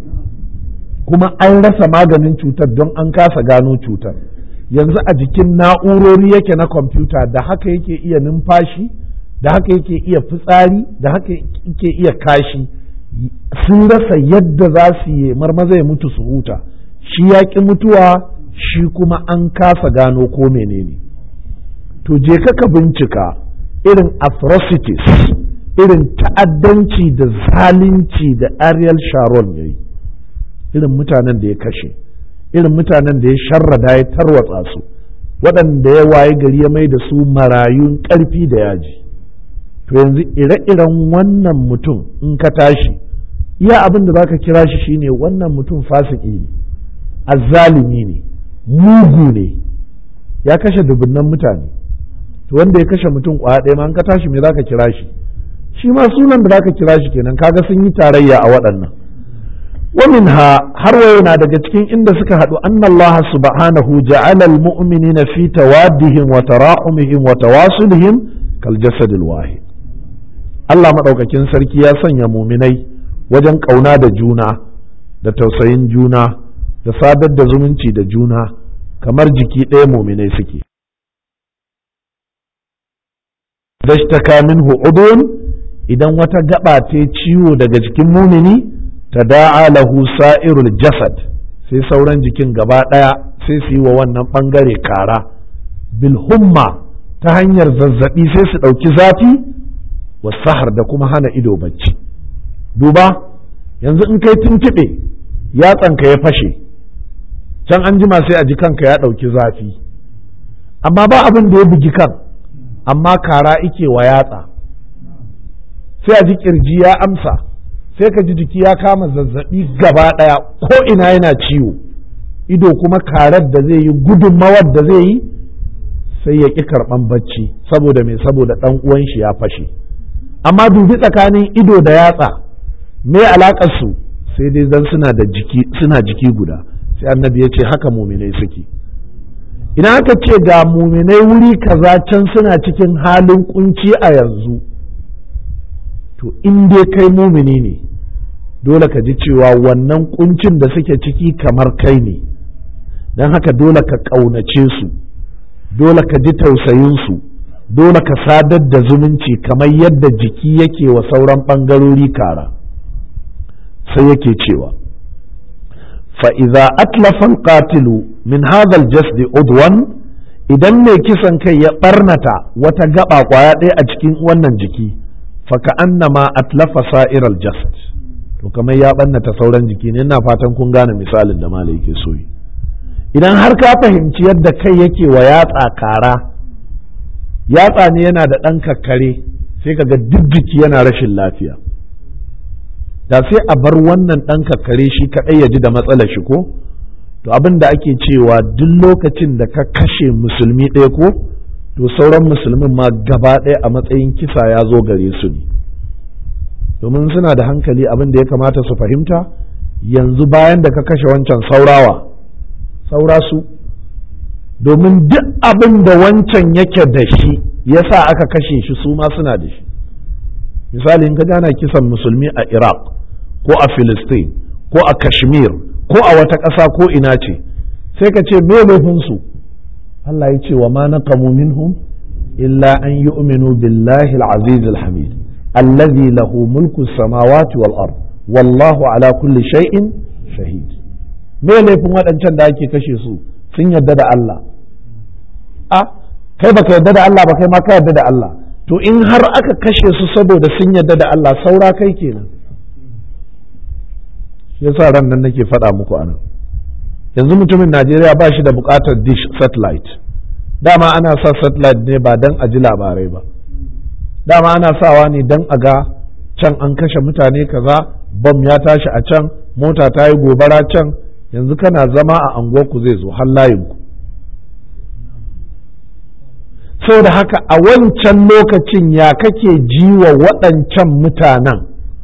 kuma an rasa maganin cutar don an kasa gano cutar yanzu a jikin na'urori yake na kwamfuta da haka yake iya numfashi da haka yake iya fitsari da haka yake iya kashi sun rasa yadda za su yi marmaza ya mutu su huta shi ya ƙi mutuwa shi kuma an kasa gano ko menene to je ka bincika irin atrocities irin ta'addanci da zalunci da ariel sharon ya yi irin mutanen da ya kashe irin mutanen da ya sharrada ya tarwatsa su waɗanda ya waye gari ya mai da su marayun ƙarfi da yaji to yanzu ire-iren wannan mutum in ka tashi iya abin da zaka kira shi shine wannan mutum fasiki ne azzalimi ne mugu ne ya kashe dubunnan mutane to wanda ya kashe mutum kwaya ɗaya ma in ka tashi me zaka kira shi shi ma sunan da zaka kira shi kenan kaga sun yi tarayya a waɗannan ومنها har na daga cikin inda suka haɗu annallaha subhanahu ja'ala almu'minina fi tawaddihim wa tarahumihim wa tawasulihim kal jasadil wahid Allah maɗaukakin sarki ya sanya muminai wajen ƙauna da juna da tausayin juna da sadar da zumunci da juna kamar jiki ɗaya muminai suke dashtaka minhu udun idan wata gaba ta ciwo daga jikin mumini ta da'a lahu sa'irul jasad sai sauran jikin gaba ɗaya sai su yi wa wannan ɓangare kara bilhumma ta hanyar zazzaɓi sai su ɗauki zafi wasahar da kuma hana ido bacci duba yanzu in kai tuntuɓe yatsanka ya fashe can an jima sai a ji kanka ya ɗauki zafi amma ba abin da ya bugi kan amma kara ike wa yatsa sai a ji kirji ya amsa sai ka ji jiki ya kama zazzabi gaba ɗaya ko ina yana ciwo ido kuma karar da zai yi gudunmawar da zai yi sai ya ƙi karɓan bacci saboda mai saboda ɗan uwan shi ya fashe amma dubi tsakanin ido da yatsa me alaƙar su sai dai zan suna da jiki suna jiki guda sai annabi ya ce haka muminai suke idan aka ce ga muminai wuri kaza can suna cikin halin kunci a yanzu to in dai kai mumini ne dole ka ji cewa wannan kuncin da suke ciki kamar kai ne don haka dole ka ƙaunace su dole ka ji tausayinsu dole ka sadar da zumunci kamar yadda jiki yake wa sauran ɓangarori kara sai yake cewa fa'iza atlafan qatilu min hadhal jasdi udwan idan mai kisan kai ya ɓarnata wata gaba kwaya ɗaya a cikin wannan jiki faka annama atlafa sa'iral jasad to kamar ya ɓannata sauran jiki ne ina fatan kun gane misalin da malai yake so yi idan har ka fahimci yadda kai yake wa yatsa kara yatsa ne yana da ɗan kakkare sai kaga duk jiki yana rashin lafiya da sai a bar wannan ɗan kakkare shi kaɗai ya ji da matsalar shi ko to abin da ake cewa duk lokacin da ka kashe musulmi ɗaya ko to sauran musulmin ma gaba ɗaya a matsayin kisa ya zo gare su ne domin suna da hankali abin da ya kamata su fahimta yanzu bayan da ka kashe wancan saurawa saura su domin duk abin da wancan yake da shi ya sa aka kashe shi su ma suna da shi misali in ka gana kisan musulmi a iraq ko a filistin ko a kashmir ko a wata ƙasa ko ina ce sai ka ce me laifinsu Allah ya ce wa ma naqamu minhum illa an yu'minu billahi al-aziz al-hamid allazi lahu mulku samawati wal ard wallahu ala kulli shay'in shahid me laifin waɗancan da ake kashe su sun yarda da Allah a kai baka yarda da Allah ba kai ma ka yarda da Allah to in har aka kashe su saboda sun yarda da Allah saura kai kenan yasa ran nan nake faɗa muku anan yanzu mutumin Najeriya ba shi da buƙatar dish satellite dama ana sa satellite ne ba don a ji labarai ba dama ana sawa ne don a ga can an kashe mutane kaza bom ya tashi a can mota ta yi gobara can yanzu kana zama a anguwarku zai zo har layinku da haka a wancan lokacin ya kake ji wa waɗancan mutanen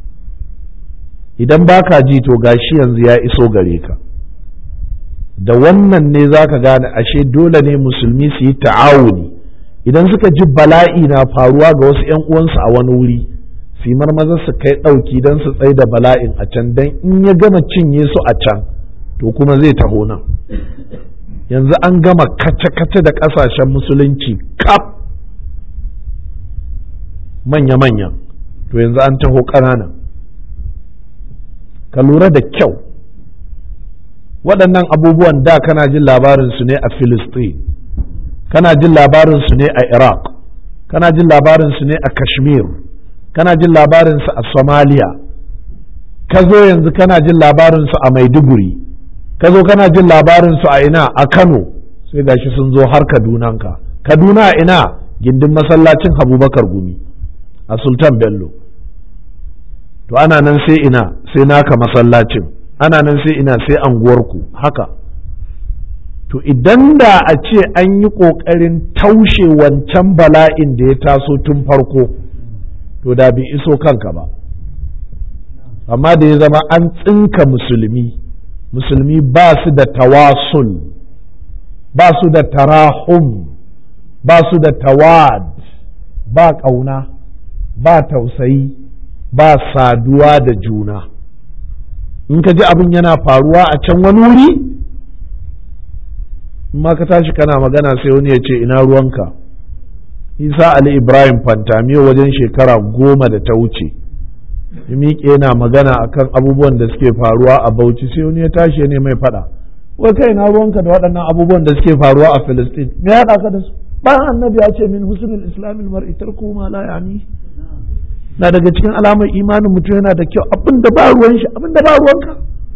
idan baka ji to gashi yanzu ya iso gare ka da wannan ne za ka gane ashe dole ne musulmi su yi ta'awuni idan suka ji bala'i na faruwa ga wasu 'yan uwansu a wani wuri su yi marmaza su kai ɗauki don su tsaye da bala'in a can don in ya gama cinye su a can to kuma zai taho nan yanzu an gama kace-kace da ƙasashen musulunci kaf manya-manya to yanzu an taho ƙanana ka lura da kyau waɗannan abubuwan da kana jin labarinsu ne a Filistin kana jin labarinsu ne a Iraq kana jin labarinsu ne a Kashmir kana jin labarinsu a Somalia ka zo yanzu kana jin labarinsu a Maiduguri ka zo kana jin labarinsu a ina a Kano sai gashi sun zo har Kadunanka Kaduna a ina gindin masallacin Abubakar Gumi a Sultan Bello to ana nan sai ina sai naka masallacin ana nan sai ina sai anguwarku haka to idan da a ce an yi ƙoƙarin taushe wancan bala'in da ya taso tun farko to da bai iso kanka ba amma da ya zama an tsinka musulmi musulmi ba su da tawasul ba su da tarahum ba su da tawad ba ƙauna ba tausayi ba saduwa da juna in ka ji abin yana faruwa a can wani wuri in ma ka tashi kana magana sai wani ya ce ina ruwanka isa ali ibrahim fantamiyo wajen shekara goma da ta wuce ya miƙe yana magana akan abubuwan da suke faruwa a bauchi sai wani ya tashi ne mai faɗa wai kai ina ruwanka da waɗannan abubuwan da suke faruwa a filistin me ya haɗa ka da su bayan annabi ya ce min husnul islamil mar'i tarku ma la yani na daga cikin alamar imanin mutum yana da kyau abin da ba ruwan shi abin da ba ruwanka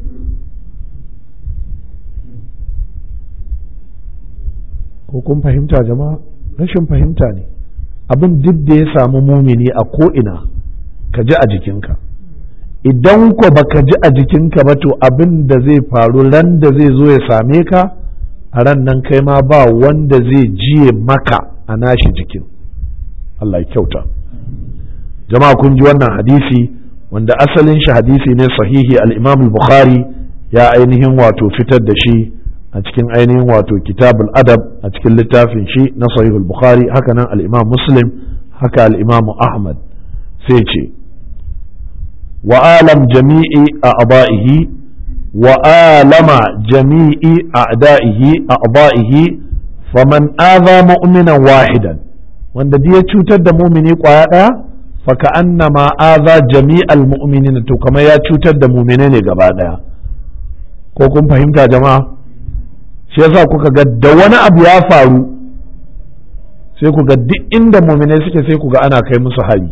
ko kun fahimta jama'a rashin fahimta ne abin duk da ya samu mumini a ko'ina ka ji a jikinka idan ko baka ji a jikinka ba to abin da zai faru ran da zai zo ya same ka a ran nan kai ma ba wanda zai jiye maka a nashi jikin Allah ya kyauta jama'a kun ji wannan hadisi wanda asalin shi hadisi ne sahihi al-imam bukhari ya ainihin wato fitar da shi a cikin ainihin wato kitabul adab a cikin littafin shi na sahihul bukhari haka nan al-imam muslim haka al-imam ahmad sai ce wa alam jami'i a'da'ihi wa alama jami'i a'da'ihi a'da'ihi faman adha mu'minan wahidan wanda ya cutar da mumini kwaya daya faka annama aza jami'al mu'minin to kamar ya cutar da mu'mine ne gaba daya ko kun fahimta jama'a shi yasa kuka ga da wani abu ya faru sai ku ga duk inda mu'mine suke sai ku ga ana kai musu hari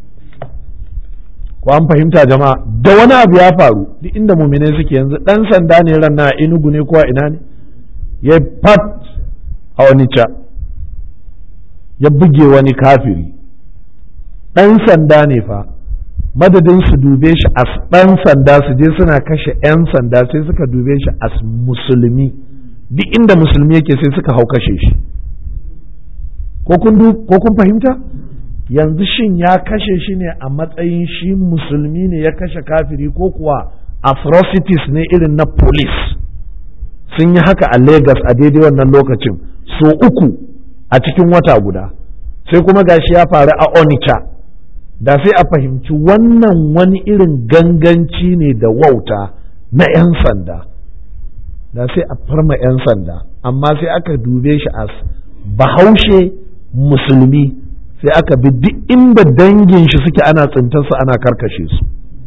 ko an fahimta jama'a da wani abu ya faru duk inda mu'mine suke yanzu dan sanda ne ran na inugu ne ko ina ne ya fat a wani ca ya buge wani kafiri ɗan sanda ne fa madadin su dube shi as ɗan sanda su je suna kashe 'yan sanda sai suka dube shi as musulmi duk inda musulmi yake sai suka hau kashe shi ko kun fahimta yanzu shin ya kashe shi ne a matsayin shi musulmi ne ya kashe kafiri ko kuwa atrocities ne irin na police sun yi haka a Legas a daidai wannan lokacin so uku a cikin wata guda sai kuma gashi ya faru a Onitsha da sai a fahimci wannan wani irin ganganci ne da wauta na 'yan sanda da sai a farma 'yan sanda amma sai aka dube shi as bahaushe musulmi sai aka bi duk inda dangin shi suke ana tsintarsu ana karkashe su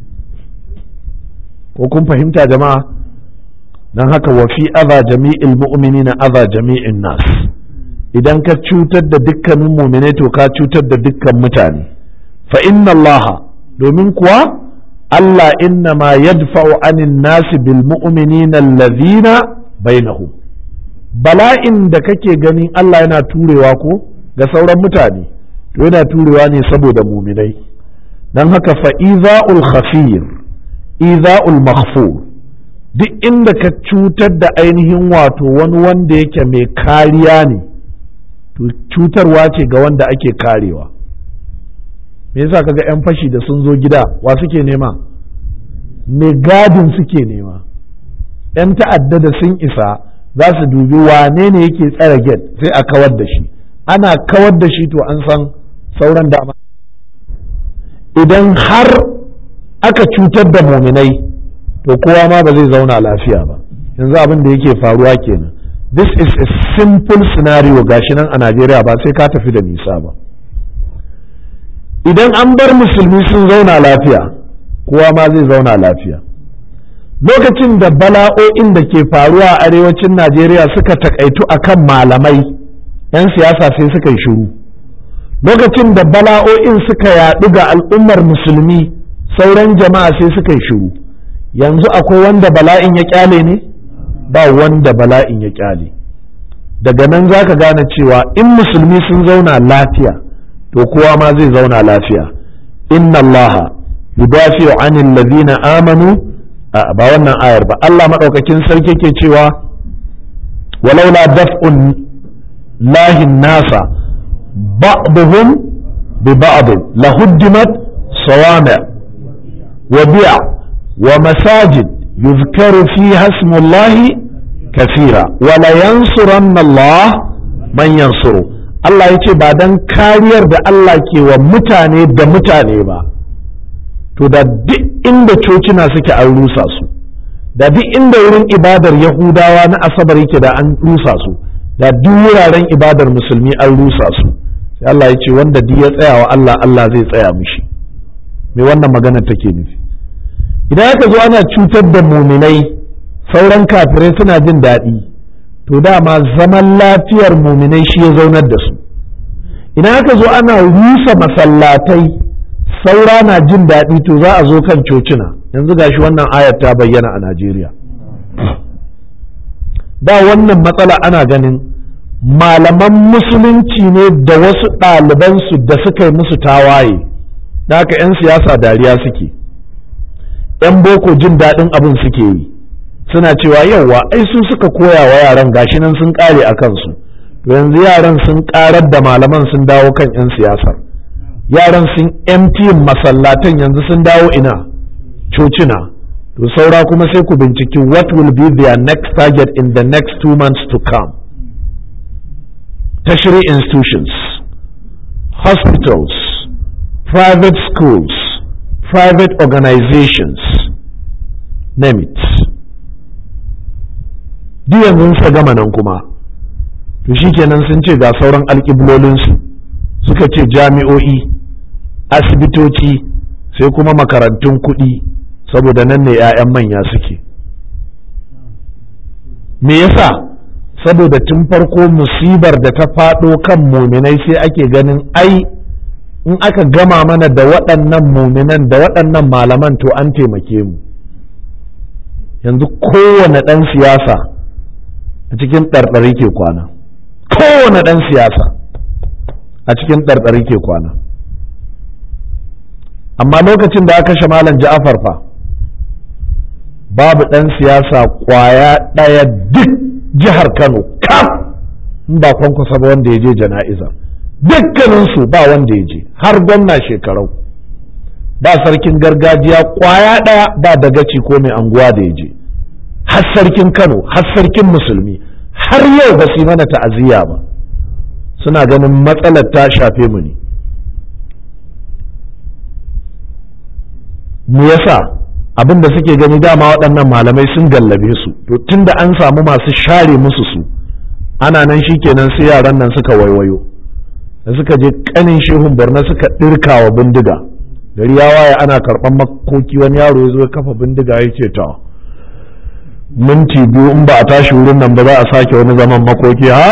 ko kun fahimta jama'a don haka wa fi aza jami'il mu'minina aza jami'in nas idan ka cutar da dukkanin mu'minai to ka cutar da dukkan mutane fa inna allaha domin kuwa Allah inna ma yadfa'u anin nasi bil mu'minina allazina bainahum bala'in da kake ganin Allah yana turewa ko ga sauran mutane to yana turewa ne saboda muminai don haka fa iza'ul khafir iza'ul maghfur duk inda ka cutar da ainihin wato wani wanda yake mai kariya ne to cutarwa ce ga wanda ake karewa me yasa kaga 'yan fashi da sun zo gida wa suke nema mai gadin suke nema 'yan ta'adda da sun isa za su dubi wane ne yake tsare gate sai a kawar da shi ana kawar da shi to an san sauran dama idan har aka cutar da muminai to kowa ma ba zai zauna lafiya ba yanzu abin da yake faruwa kenan this is a simple scenario gashi nan a Najeriya ba sai ka tafi da nisa ba idan an bar musulmi sun zauna lafiya kowa ma zai zauna lafiya lokacin da bala'o'in da ke faruwa a arewacin Najeriya suka takaitu akan malamai 'yan siyasa sai suka yi shiru lokacin da bala'o'in suka yaɗu ga al'ummar musulmi sauran jama'a sai suka yi shiru yanzu akwai wanda bala'in ya kyale ne ba wanda bala'in ya kyale daga nan za ka gane cewa in musulmi sun zauna lafiya to kowa ma zai zauna lafiya inna allaha yudafi'u anil ladina amanu ba wannan ayar ba Allah maɗaukakin sarki ke cewa walaula daf'un lahin nasa بعضهم ببعض لهدمت صوامع وبيع ومساجد يذكر فيها اسم الله كثيرا ولينصرن الله من ينصره Allah ya ce ba don kariyar da Allah ke wa mutane da mutane ba to da duk inda cocina suke an rusa su da duk inda wurin ibadar yahudawa na asabar yake da an rusa su da duk wuraren ibadar musulmi an rusa su sai Allah ya ce wanda duk ya tsaya wa Allah Allah zai tsaya mishi me wannan magana take nufi idan aka zo ana cutar da muminai sauran kafirai suna jin daɗi to dama zaman lafiyar muminai shi ya zaunar da su idan aka zo ana rusa masallatai saura na jin daɗi to za a zo kan cocina yanzu gashi wannan ayar ta bayyana a Najeriya da wannan matsala ana ganin malaman musulunci ne da wasu ɗalibansu da suka yi musu tawaye da haka 'yan siyasa dariya suke 'yan boko jin daɗin abin suke yi suna cewa yauwa ai su suka koya wa yaran gashi nan sun ƙare a kansu to yanzu yaran sun ƙarar da malaman sun dawo kan 'yan siyasar yaran sun empty masallatan yanzu sun dawo ina cocina to saura kuma sai ku binciki what will be their next target in the next two months to come tertiary institutions hospitals private schools private organizations name it duk yanzu suka gama nan kuma to shikenan sun ce ga sauran alƙiblolinsu suka ce jami'o'i asibitoci sai kuma makarantun kuɗi saboda nan ne 'ya'yan manya suke me yasa saboda tun farko musibar da ta faɗo kan muminai sai ake ganin ai in aka gama mana da waɗannan muminan da waɗannan malaman to an taimake mu yanzu kowane ɗan siyasa a cikin ɗarɗari ke kwana kowane ɗan siyasa a cikin ɗarɗari ke kwana amma lokacin da aka kashe malam ja'afar fa babu ɗan siyasa ƙwaya ɗaya duk jihar kano kaf in ba kwankwasa ba wanda ya je jana'izar dukkaninsu ba wanda ya je har gwamna shekarau ba sarkin gargajiya ƙwaya ɗaya ba dagaci ko mai anguwa da ya je har sarkin kano har sarkin musulmi har yau ba su yi mana ta'aziyya ba suna ganin matsalar ta shafe mu ne me yasa abin da suke gani dama waɗannan malamai sun gallabe su to tunda an samu masu share musu su ana nan shikenan sai yaran nan suka waiwayo da suka je kanin shehun borno suka ɗirka wa bindiga gari ya waye ana karɓar makoki wani yaro ya zo ya kafa bindiga ya ce ta minti biyu in ba a tashi wurin nan ba za a sake wani zaman makoki ha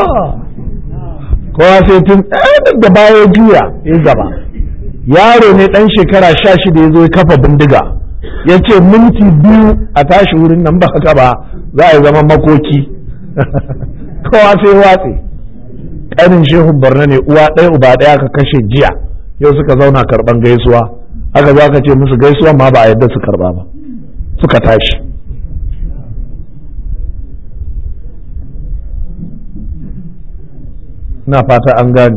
kowa sai tun da baya juya ya gaba yaro ne ɗan shekara sha shida ya zo ya kafa bindiga ya ce minti biyu a tashi wurin nan ba haka ba za a yi zaman makoki kowa sai watse ƙanin shehun barna ne uwa ɗaya uba ɗaya ka kashe jiya yau suka zauna karɓan gaisuwa aka zo aka ce musu gaisuwa ma ba a yadda su karɓa ba suka tashi na fata an gani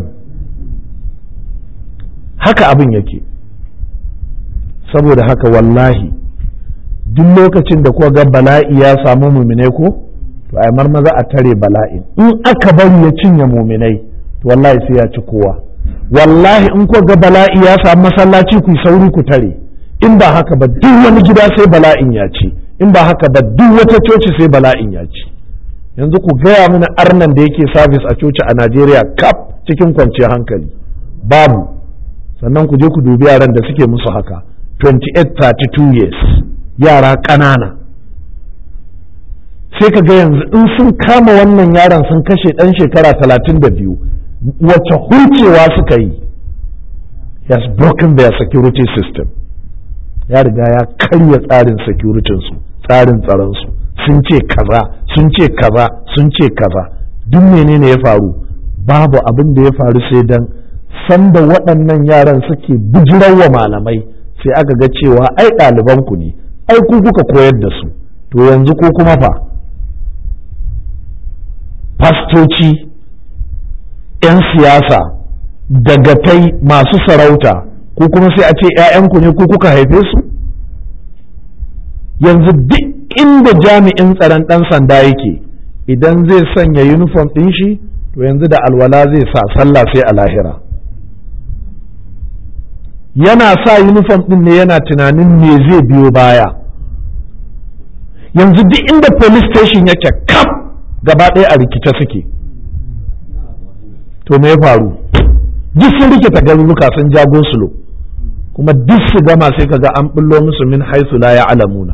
haka abin yake saboda haka wallahi duk lokacin da kuka ga bala'i ya samu muminai ko to ai marmaza a tare bala'in in aka bari ya cinye muminai to wallahi sai ya ci kowa wallahi in kuka ga bala'i ya samu masallaci ku sauri ku tare in ba haka ba duk wani gida sai bala'in ya ci in ba haka ba duk wata coci sai bala'in ya ci yanzu ku gaya mana arnan da yake sabis a coci a Najeriya kaf cikin kwanciyar hankali babu sannan ku je ku dubi yaran da suke musu haka 28-32 years yara ƙanana sai ka ga yanzu in sun kama wannan yaron sun kashe ɗan shekara 32 wacce hulcewa suka yi has broken their security system ya riga ya karya tsarin securitinsu tsarin tsaronsu sun ce kaza sun ce kaza sun ce kaza duk menene ya faru babu abin da ya faru sai dan sanda waɗannan yaran suke wa malamai sai aka ga cewa ai ɗalibanku ne ai ku kuka koyar da su to yanzu ko kuma fa fastoci 'yan siyasa dagatai masu sarauta ko kuma sai a ce 'ya'yanku ne ku kuka haife su yanzu duk inda jami'in tsaron ɗan sanda yake idan zai sanya uniform ɗin shi to yanzu da alwala zai sa sallah sai a lahira yana sa uniform ɗin ne yana tunanin me zai biyo baya yanzu duk inda police station yake kaf gaba ɗaya a rikice suke to me ya faru duk sun rikita garuruka sun jago sulo kuma duk su gama sai kaga an bullo musu min haisu la ya'lamuna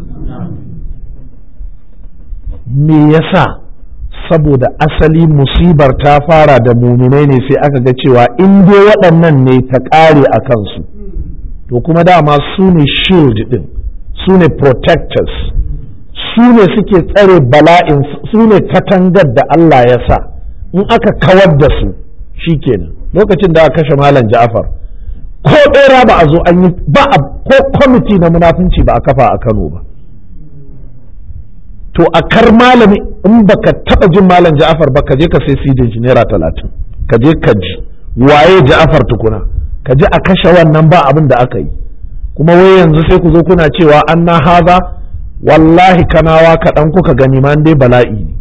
me yasa saboda asali musibar ta fara da muminai ne sai aka ga cewa in dai waɗannan ne ta ƙare a kansu to kuma dama su ne shield ɗin su ne protectors su ne suke tsare bala'in su ne katangar da Allah ya sa in aka kawar da su shikenan lokacin da aka kashe malam Ja'far ko ɗera ba a zo an yi ba ko kwamiti na munafunci ba a kafa a Kano ba to a kar malami in baka taba jin malam Ja'far ba ka je ka sai sidin shi naira talatin ka je ka ji waye Ja'far tukuna ka ji a kashe wannan ba abin da aka yi kuma wai yanzu sai ku zo kuna cewa an na haza wallahi kanawa kaɗan kuka gani ma dai bala'i ne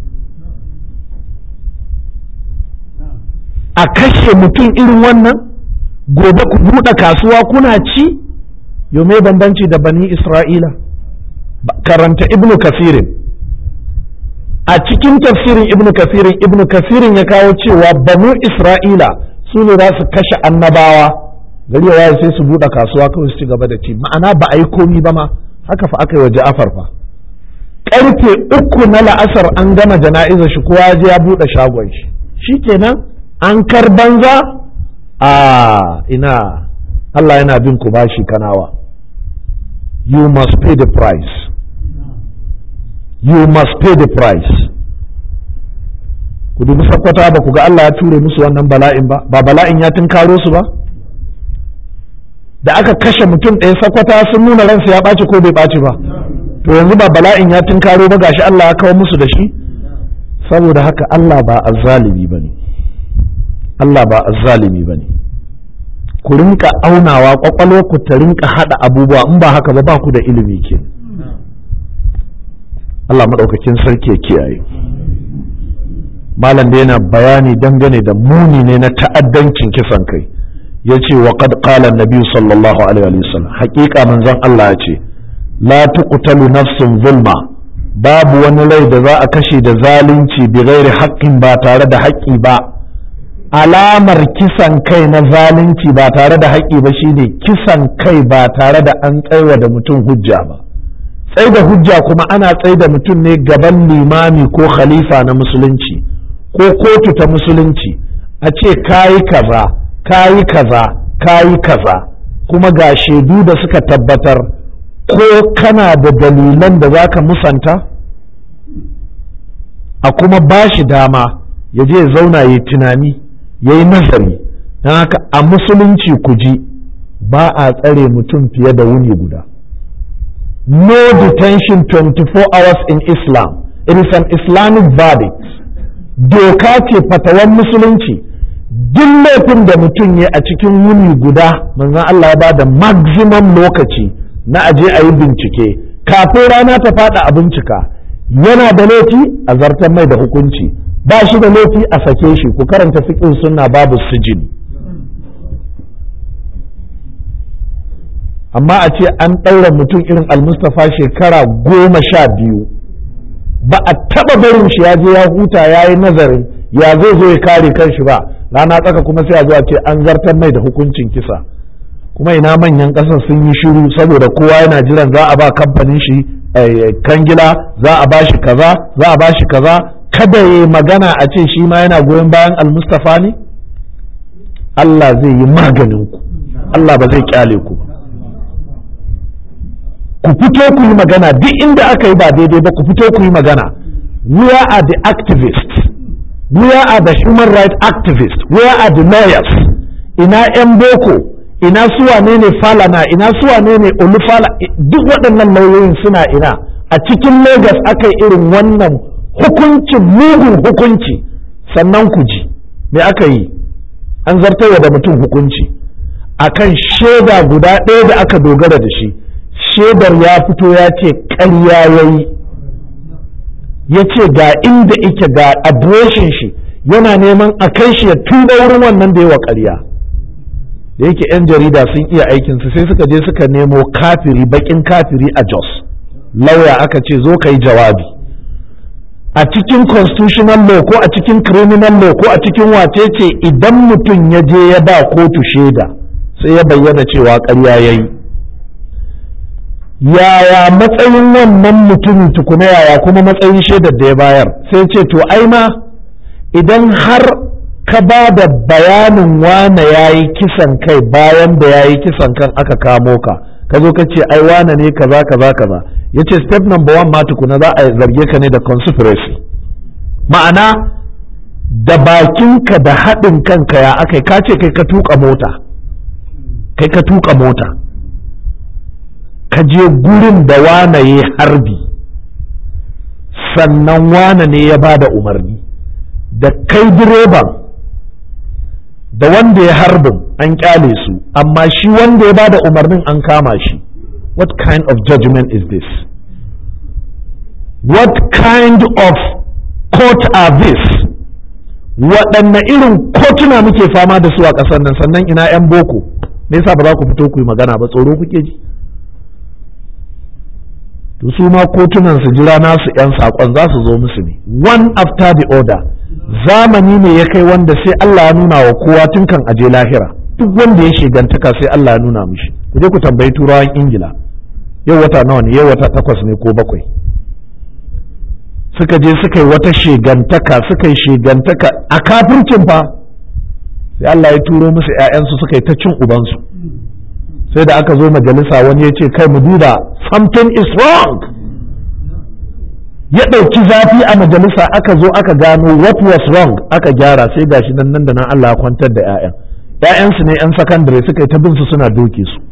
a kashe mutum irin wannan gobe ku buɗe kasuwa kuna ci yau mai bambanci da bani isra'ila karanta ibnu kasirin a cikin tafsirin ibnu kasirin ibnu kasirin ya kawo cewa banu isra'ila su ne za su kashe annabawa gari ya sai su buɗe kasuwa kawai su ci gaba da ci ma'ana ba a yi komi ba ma haka fa aka yi wa ja'afar fa karfe uku na la'asar an gama jana'izar shi kowa ya buɗe shagon shi shikenan an kar banza a ina Allah yana bin ku bashi kanawa you must pay the price you must pay the price ku dubi sakwata ba ku ga Allah ya ture musu wannan bala'in ba ba bala'in ya tunkaro su ba da aka kashe mutum ɗaya sakwata sun nuna ransa ya ɓaci ko bai ɓaci ba to yanzu ba bala'in ya tunkaro ba gashi Allah ya kawo musu da shi saboda haka Allah ba azzalimi bane Allah ba azzalimi bane ku rinka aunawa kwakwalwar ku ta rinka hada abubuwa in ba haka ba ba ku da ilimi ke Allah maɗaukakin sarki ya kiyaye malam da yana bayani dangane da muni ne na ta'addancin kisan kai ya ce wa qad qala nabi sallallahu alaihi wa sallam haƙiƙa manzon Allah ya ce la tuqtalu nafsun zulma babu wani rai da za a kashe da zalunci bi ghairi haqqin ba tare da haƙƙi ba alamar kisan kai na zalunci ba tare da haƙƙi ba shine kisan kai ba tare da an tsaiwa da mutum hujja ba tsai da hujja kuma ana tsai da mutum ne gaban limami ko khalifa na musulunci ko kotu ta musulunci a ce kayi kaza kayi kaza kayi kaza kuma ga shaidu da suka tabbatar ko kana da dalilan da za ka musanta a kuma ba shi dama ya je zauna ya tunani ya yi nazari don haka a musulunci ku ji ba a tsare mutum fiye da wuni guda no detention 24 hours in islam it is an islamic verdict doka ce fatawan musulunci duk laifin da mutum ya a cikin wuni guda manzon Allah ya ba da maximum lokaci na aje a yi bincike kafin rana ta fada a bincika yana da laifi a zartar mai da hukunci ba shi da laifi a sake shi ku karanta fiƙin sunna babu sijin amma a ce an ɗaura mutum irin almustafa shekara goma sha biyu ba a taɓa barin shi ya je ya huta ya yi nazarin ya zai zo ya kare kanshi ba rana tsaka kuma sai a zo a ce an zartar mai da hukuncin kisa kuma ina manyan ƙasar sun yi shiru saboda kowa yana jiran za a ba kamfanin shi kangila za a ba shi kaza za a ba shi kaza kada ya magana a ce shi ma yana goyon bayan almustafa ne Allah zai yi maganin ku Allah ba zai kyale ku ku fito ku yi magana duk inda aka yi ba daidai ba ku fito ku yi magana where are the activists where are the human rights activists where are the lawyers ina 'yan boko ina su wane ne falana ina su wane ne olufala duk waɗannan lauyoyin suna ina a cikin lagos aka yi irin wannan hukuncin mugun hukunci sannan ku ji me aka yi an zartarwa da mutum hukunci akan shaida guda ɗaya da aka dogara da shi shaidar ya fito ya ce ƙarya ya yi ya ce ga inda ike ga adireshin shi yana neman a kai shi ya tuba wurin wannan da yawa ƙarya da yake 'yan jarida sun iya aikinsu sai suka je suka nemo kafiri bakin kafiri a jos lauya aka ce zo ka yi jawabi a cikin constitutional law ko a cikin criminal law ko a cikin wace ce idan mutum ya je ya ba kotu shaida sai ya bayyana cewa ƙarya ya yi yaya matsayin wannan mutumin tukuna yaya kuma matsayin shaidar da ya bayar sai ce to ai ma idan har ka ba da bayanin wane ya yi kisan kai bayan da ya yi kisan kan aka kamo ka ka zo ka ce ai wane ne kaza kaza kaza ya ce step number one ma tukuna za a zarge ka ne da conspiracy ma'ana da bakinka da haɗin kanka ya aka ka ce kai ka tuka mota kai ka tuka mota ka je gurin da wane ya harbi sannan wane ne ya ba da umarni da kai direban da wanda ya harbin an kyale su amma shi wanda ya ba da umarnin an kama shi what kind of judgment is this what kind of court are this waɗanne irin kotuna muke fama da su a ƙasar nan sannan ina 'yan boko me yasa ba za ku fito ku yi magana ba tsoro kuke ji to su ma kotunan su jira nasu 'yan saƙon za su zo musu ne one after the other zamani ne ya kai wanda sai Allah ya nuna wa kowa tun kan aje lahira duk wanda ya shigantaka sai Allah ya nuna mishi ku je ku tambayi turawan ingila yau wata nawa ne yau wata takwas ne ko bakwai suka je suka yi wata shigantaka suka yi shigantaka a kafircin fa sai Allah ya turo musu 'ya'yansu suka yi ta cin ubansu sai da aka zo majalisa wani ya ce kai mu duba something is wrong ya ɗauki zafi a majalisa aka zo aka gano what was wrong aka gyara sai gashi nan nan da nan Allah ya kwantar da 'ya'yan ‘ya'yansu ne ‘yan sakandare suka yi ta bin su suna doke su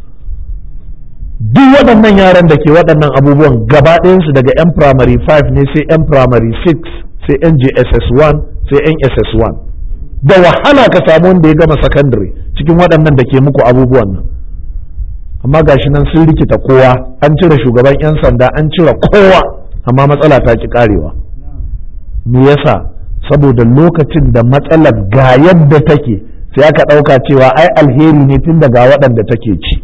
duk waɗannan yaran da ke waɗannan abubuwan gaba ɗayansu daga 'yan primary 5 ne sai 'yan primary 6 sai 'yan jss 1 sai 'yan ss 1 da wahala ka samu wanda ya gama sakandare cikin waɗannan da ke muku abubuwan nan amma gashi nan sun rikita kowa an cire shugaban 'yan sanda an cire kowa amma matsala ta ki karewa me yasa saboda lokacin da matsalar ga yadda take sai aka ɗauka cewa ai alheri ne tun daga waɗanda take ci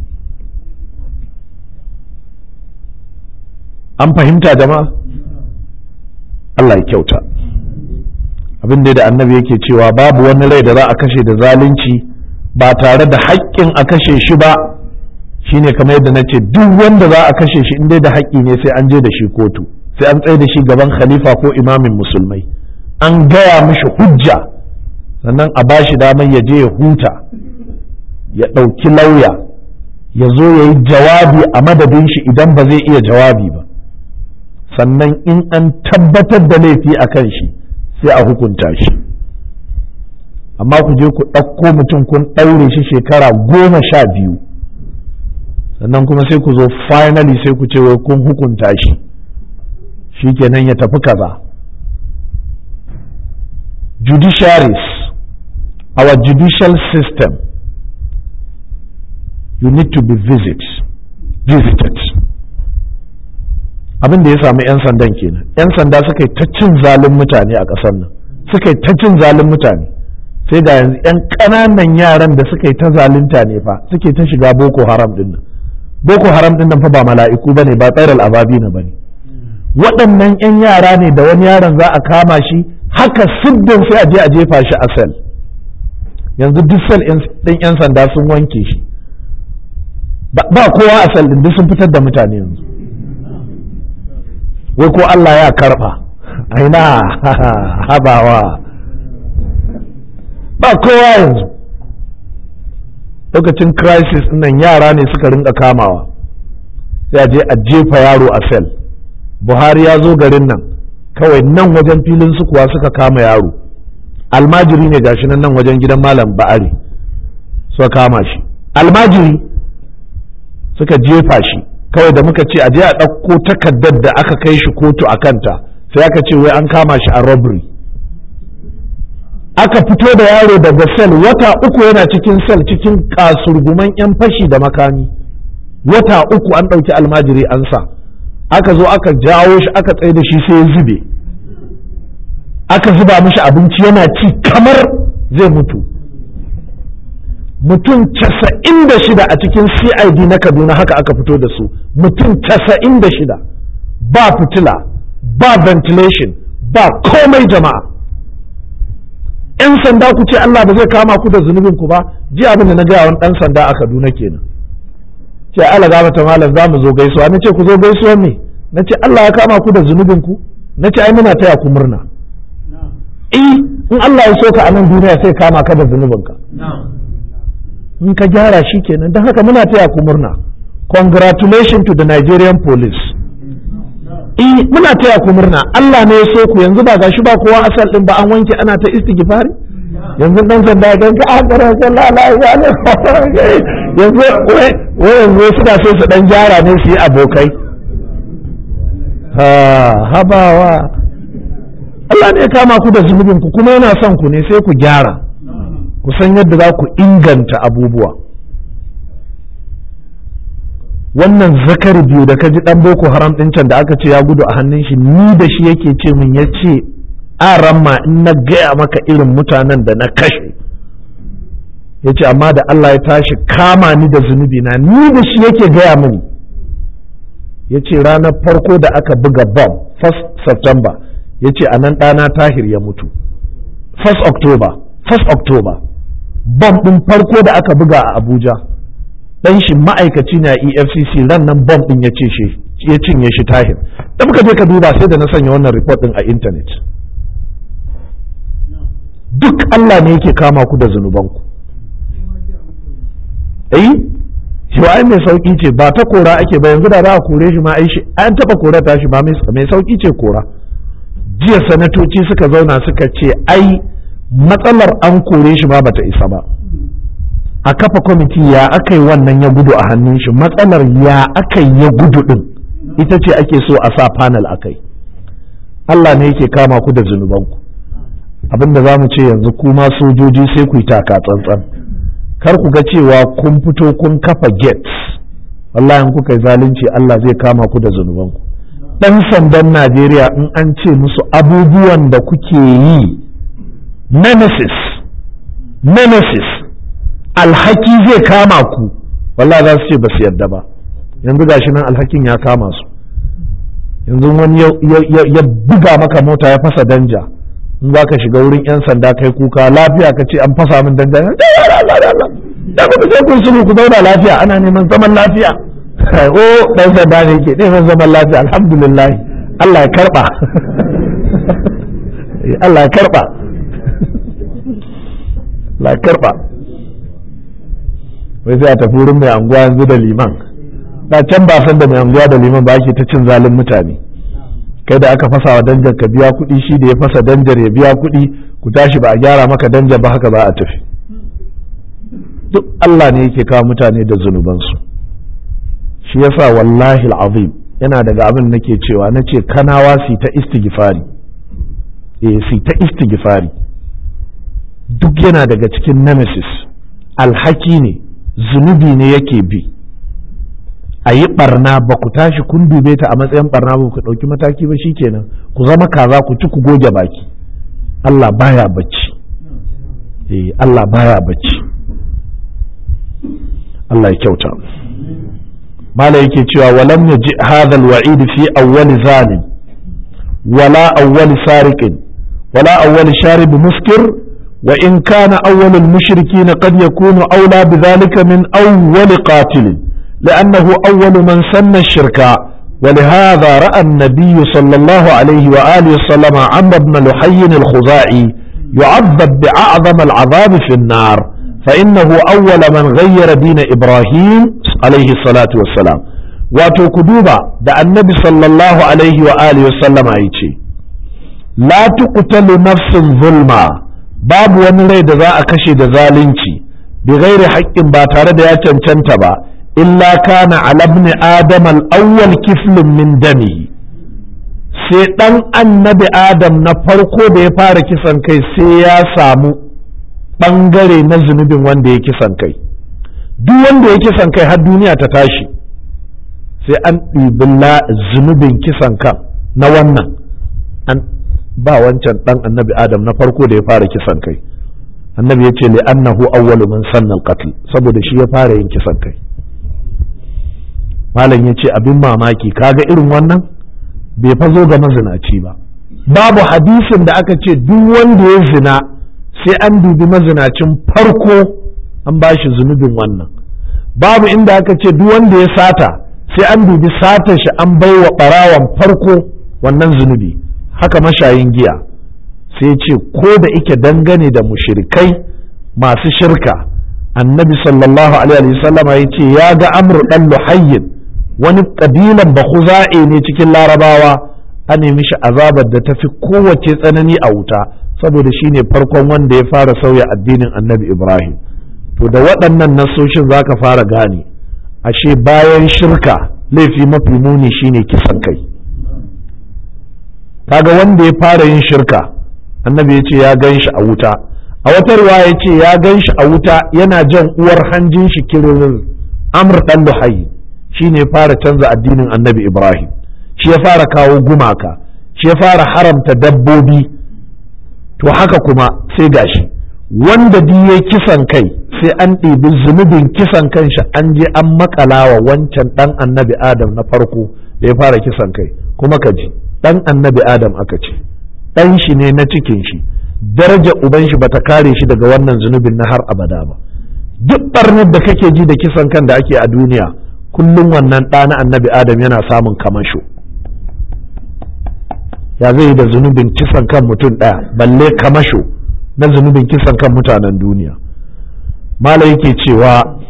an fahimta jama'a Allah ya kyauta abin da annabi yake cewa babu wani rai da za a kashe da zalunci ba tare da haƙƙin a kashe shi ba shine kamar yadda na ce duk wanda za a kashe shi in dai da haƙƙi ne sai an je da shi kotu sai an tsaye da shi gaban khalifa ko imamin musulmai an gaya mishi hujja sannan a bashi damar ya je ya huta ya ɗauki lauya ya zo ya yi jawabi a madadin shi idan ba zai iya jawabi ba sannan in an tabbatar da laifi a kan shi sai a hukunta shi amma ku je ku ɗauko mutum kun ɗaure shi shekara goma sha biyu sannan kuma sai ku zo finally sai ku ce wai kun hukunta shi shi kenan ya tafi kaza judiciaries our judicial system you need to be visit, visited abin da ya samu 'yan sandan kenan 'yan sanda suka yi ta cin zalin mutane a ƙasar nan suka yi ta cin zalin mutane sai ga yanzu 'yan ƙananan yaran da suka yi ta zalunta ne fa suke ta shiga boko haram din nan boko haram din nan fa ba mala'iku bane ba tsairal ababi na bane waɗannan 'yan yara ne da wani yaron za a kama shi haka siddin sai a je a jefa shi a sel yanzu duk sel ɗin 'yan sanda sun wanke shi ba kowa a sel ɗin duk sun fitar da mutane yanzu wai ko Allah ya karɓa aina habawa ba kowa yanzu lokacin crisis nan yara ne suka rinka kamawa sai a je a jefa yaro a sel buhari ya zo garin nan kawai nan wajen filin su kuwa suka kama yaro almajiri ne gashi nan nan wajen gidan malam ba'ari suka kama shi almajiri suka jefa shi kawai da muka ce a je a ɗauko takardar da aka kai shi kotu a kanta sai aka ce wai an kama shi a robbery aka fito da yaro daga sel wata uku yana cikin sel cikin kasurguman 'yan fashi da makami wata uku an ɗauki almajiri an sa aka zo aka jawo shi aka tsaye da shi sai ya zube aka zuba mishi abinci yana ci kamar zai mutu mutum casa'in da shida a cikin cid na kaduna haka aka fito da su mutum casa'in da shida ba fitila ba ventilation ba komai jama'a 'yan sanda ku ce Allah ba zai kama ku da zunubin ku ba ji abin da na gaya wani ɗan sanda a kaduna kenan ce Allah gama ta malam za mu zo gaisuwa na ce ku zo gaisuwa me na ce Allah ya kama ku da zunubin ku na ce ai muna taya ku murna eh in Allah ya so ka a nan duniya sai kama ka da zunubin ka in ka gyara shi kenan don haka muna taya ku murna congratulations to the Nigerian police eh muna taya ku murna Allah ne ya so ku yanzu ba gashi ba kowa asal din ba an wanke ana ta istighfari yanzu dan sanda dan ka akara sallallahu alaihi wa yanzu wai yanzu suna so su dan gyara ne su yi abokai ha habawa Allah ne ya kama ku da zunubin ku kuma yana son ku ne sai ku gyara ku san yadda za ku inganta abubuwa wannan zakari biyu da ka ji dan boko haram din can da aka ce ya gudu a hannun shi ni da shi yake ce min ya ce a ramma in na gaya maka irin mutanen da na kashe ya ce amma da Allah ya tashi kama ni da zunubi na ni da shi yake gaya mini ya ce ranar farko da aka buga bomb 1st September ya ce a nan ɗana tahir ya mutu 1st October 1st October bomb ɗin farko da aka buga a Abuja dan shi ma'aikaci na EFCC ran nan bomb ɗin ya ce shi ya cinye shi tahir da muka je ka duba sai da na sanya wannan report ɗin a intanet duk Allah ne yake kama ku da zunubanku eh shi ai mai sauki ce ba ta kora ake ba yanzu da za a kore shi ma ai shi an taba kora ta shi ba mai sauki ce kora jiya sanatoci suka zauna suka ce ai matsalar an kore shi ma bata isa ba a kafa kwamiti ya aka yi wannan ya gudu a hannun shi matsalar ya aka yi ya gudu din ita ce ake so a sa panel a kai Allah ne yake kama ku da zunubanku abinda za mu ce yanzu kuma sojoji sai ku yi taka tsantsan kar ku ga cewa kun fito kun kafa gates wallahi in kuka yi zalunci Allah zai kama ku da zunubanku dan sandan Najeriya in an ce musu abubuwan da kuke yi nemesis nemesis alhaki zai kama ku wallahi za su ce ba su yarda ba yanzu gashi nan alhakin ya kama su yanzu wani ya buga maka mota ya fasa danja in za ka shiga wurin 'yan sanda kai kuka lafiya ka ce an fasa min danja da ku sai kun sulhu ku zauna lafiya ana neman zaman lafiya o dan sanda ne ke neman zaman lafiya alhamdulillah Allah ya karba Allah ya karba Allah ya karba wai sai a tafi wurin mai anguwa yanzu da liman da can ba san da mai anguwa da liman ba ake ta cin zalin mutane kai da aka fasa wa danjar ka biya kuɗi shi da ya fasa danjar ya biya kuɗi ku tashi ba a gyara maka danjar ba haka za a tafi duk Allah ne yake kawo mutane da zunubansu shi yasa wallahi al'azim yana daga abin nake cewa na ce kanawa su ta istighfari eh su ta istighfari duk yana daga cikin nemesis alhaki ne zunubi ne yake bi a yi barna ba ku tashi kun dube ta a matsayin barna ba ku ɗauki mataki ba shikenan ku zama kaza ku ci ku goge baki Allah baya bacci eh Allah baya bacci Allah ya kyauta mala yake cewa walam yaji hadha alwa'id fi awwal zalim wala awwal sariqin wala awwal sharib muskir wa in kana awwal almushrikin qad yakunu awla bidhalika min awwal qatil لأنه أول من سن الشرك ولهذا رأى النبي صلى الله عليه وآله وسلم عمرو بن لحي الخزاعي يعذب بأعظم العذاب في النار فإنه أول من غير دين إبراهيم عليه الصلاة والسلام وتكدوبا دا النبي صلى الله عليه وآله وسلم أيتي لا تقتل نفس ظلما باب ونري دا ذا أكشي دا ذالنشي بغير حق باتارد يا تنتبا إلا كان على ابن آدم الأول كفل من دمه sai ɗan annabi Adam na farko da ya fara kisan kai sai ya samu ɓangare na zunubin wanda ya kisan kai duk wanda ya kisan kai har duniya ta tashi sai an ɗibi zunubin kisan kan na wannan an ba wancan ɗan annabi Adam na farko da ya fara kisan kai annabi ya ce li annahu awwalu man sanna al saboda shi ya fara yin kisan kai malam ya ce abin mamaki kaga irin wannan bai fa zo ga mazinaci ba babu hadisin da aka ce duk wanda ya zina sai an dubi mazinacin farko an ba shi zunubin wannan babu inda aka ce duk wanda ya sata sai an dubi satar shi an bai wa ɓarawan farko wannan zunubi haka mashayin giya sai ce ko da ike dangane da mushrikai masu shirka annabi sallallahu alaihi wasallama ya ce ya ga amru dan luhayyin wani kabilan bakuza'e ne cikin larabawa a nemi shi azabar da ta fi kowace tsanani a wuta saboda shi ne farkon wanda ya fara sauya addinin annabi ibrahim to da waɗannan nasoshin za ka fara gane ashe bayan shirka laifi mafi muni shine kisan kai kaga wanda ya fara yin shirka annabi ya ce ya gan shi a wuta a wata ruwa ya ce ya gan shi a wuta yana jan uwar hanjin shi kirin amr dan luhayi shi ne fara canza addinin annabi ibrahim shi ya fara kawo gumaka shi ya fara haramta dabbobi to haka kuma sai gashi wanda ya kisan kai sai an ɗibi zunubin kisan kanshi an je an makalawa wancan ɗan annabi adam na farko da ya fara kisan kai kuma ka ji ɗan annabi adam aka ce ɗan shi ne na cikin shi daraja uban shi bata kare shi daga wannan zunubin na har abada ba duk ɓarnar da kake ji da kisan kan da ake a duniya kullum wannan ɗa na annabi adam yana samun kamasho ya zai yi da zunubin kisan kan mutum ɗaya balle kamasho na zunubin kisan kan mutanen duniya mala yake cewa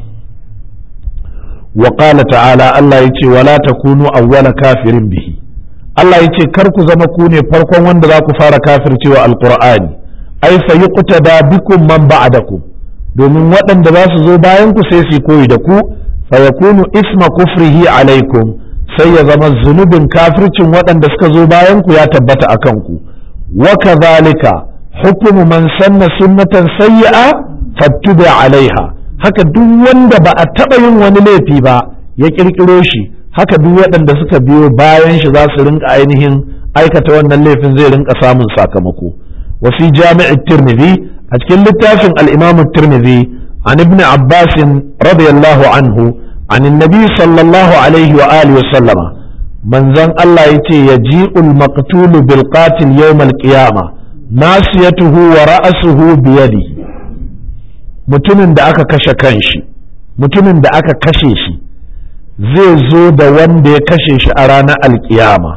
wa ta'ala Allah ya ce wala takunu awwala kafirin bihi Allah ya ce kar ku zama ku ne farkon wanda za ku fara kafircewa alqur'ani ai fa yuqtada bikum man ba'dakum domin waɗanda za su zo bayan ku sai su koyi da ku fa yakunu isma kufrihi alaikum sai ya zama zunubin kafircin waɗanda suka zo bayan ku ya tabbata a kanku wa kadhalika hukumu man sanna sunnatan sayyi'a fattubi alaiha haka duk wanda ba a taɓa yin wani laifi ba ya ƙirƙiro shi haka duk waɗanda suka biyo bayan shi za su rinka ainihin aikata wannan laifin zai rinka samun sakamako wa fi jami'i tirmidhi a cikin littafin al-imam tirmidhi an ibn abbas radiyallahu anhu an annabi sallallahu alaihi wa alihi wa sallama manzon Allah yace yaji'ul maqtul bil qatil yawm al-qiyamah nasiyatuhu wa ra'suhu bi yadihi mutumin da aka kashe kanshi mutumin da aka kashe shi zai zo da wanda ya kashe shi a ranar alkiyama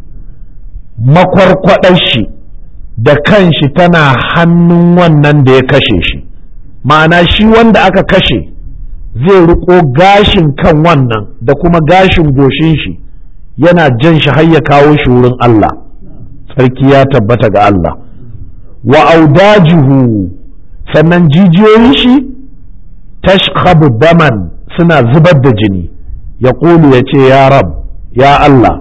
makwarkwadar shi da kanshi tana hannun wannan da ya kashe shi ma'ana shi wanda aka kashe zai riko gashin kan wannan da kuma gashin goshin shi yana jan shi har ya kawo shi wurin Allah sarki ya tabbata ga Allah wa audajuhu sannan jijiyoyin shi tashkhabu daman suna zubar da jini ya ƙulu ya ce ya rab ya Allah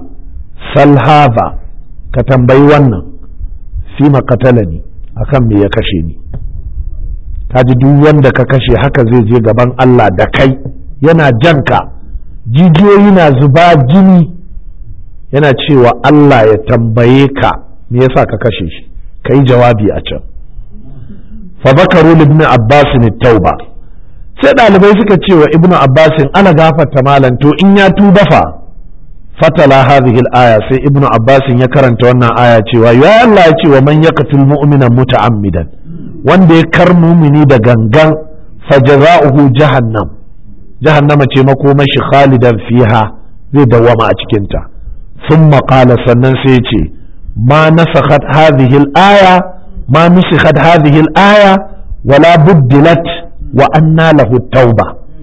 salhava ka tambayi wannan fi makatalani akan me ya kashe ni ka ji duk wanda ka kashe haka zai je gaban Allah da kai yana janka jijiyoyi na zuba jini yana cewa Allah ya tambaye ka me yasa ka kashe shi ka yi jawabi a can fa bakaru ibn abbas tauba sai ɗalibai suka ce wa ibnu abbasin ana gafarta malam to in ya tuba fa fatala hadhihi al-aya sai ibnu abbasin ya karanta wannan aya cewa ya Allah ya ce wa man yaqtul mu'mina muta'ammidan wanda ya kar mumini da gangan fajaza'uhu jahannam jahannama ce makomashi khalidan fiha zai dawama a cikin ta thumma qala sannan sai ya ce ma nasakhat hadhihi al-aya ma nusikhat hadhihi al-aya wala buddilat wa anna lahu tauba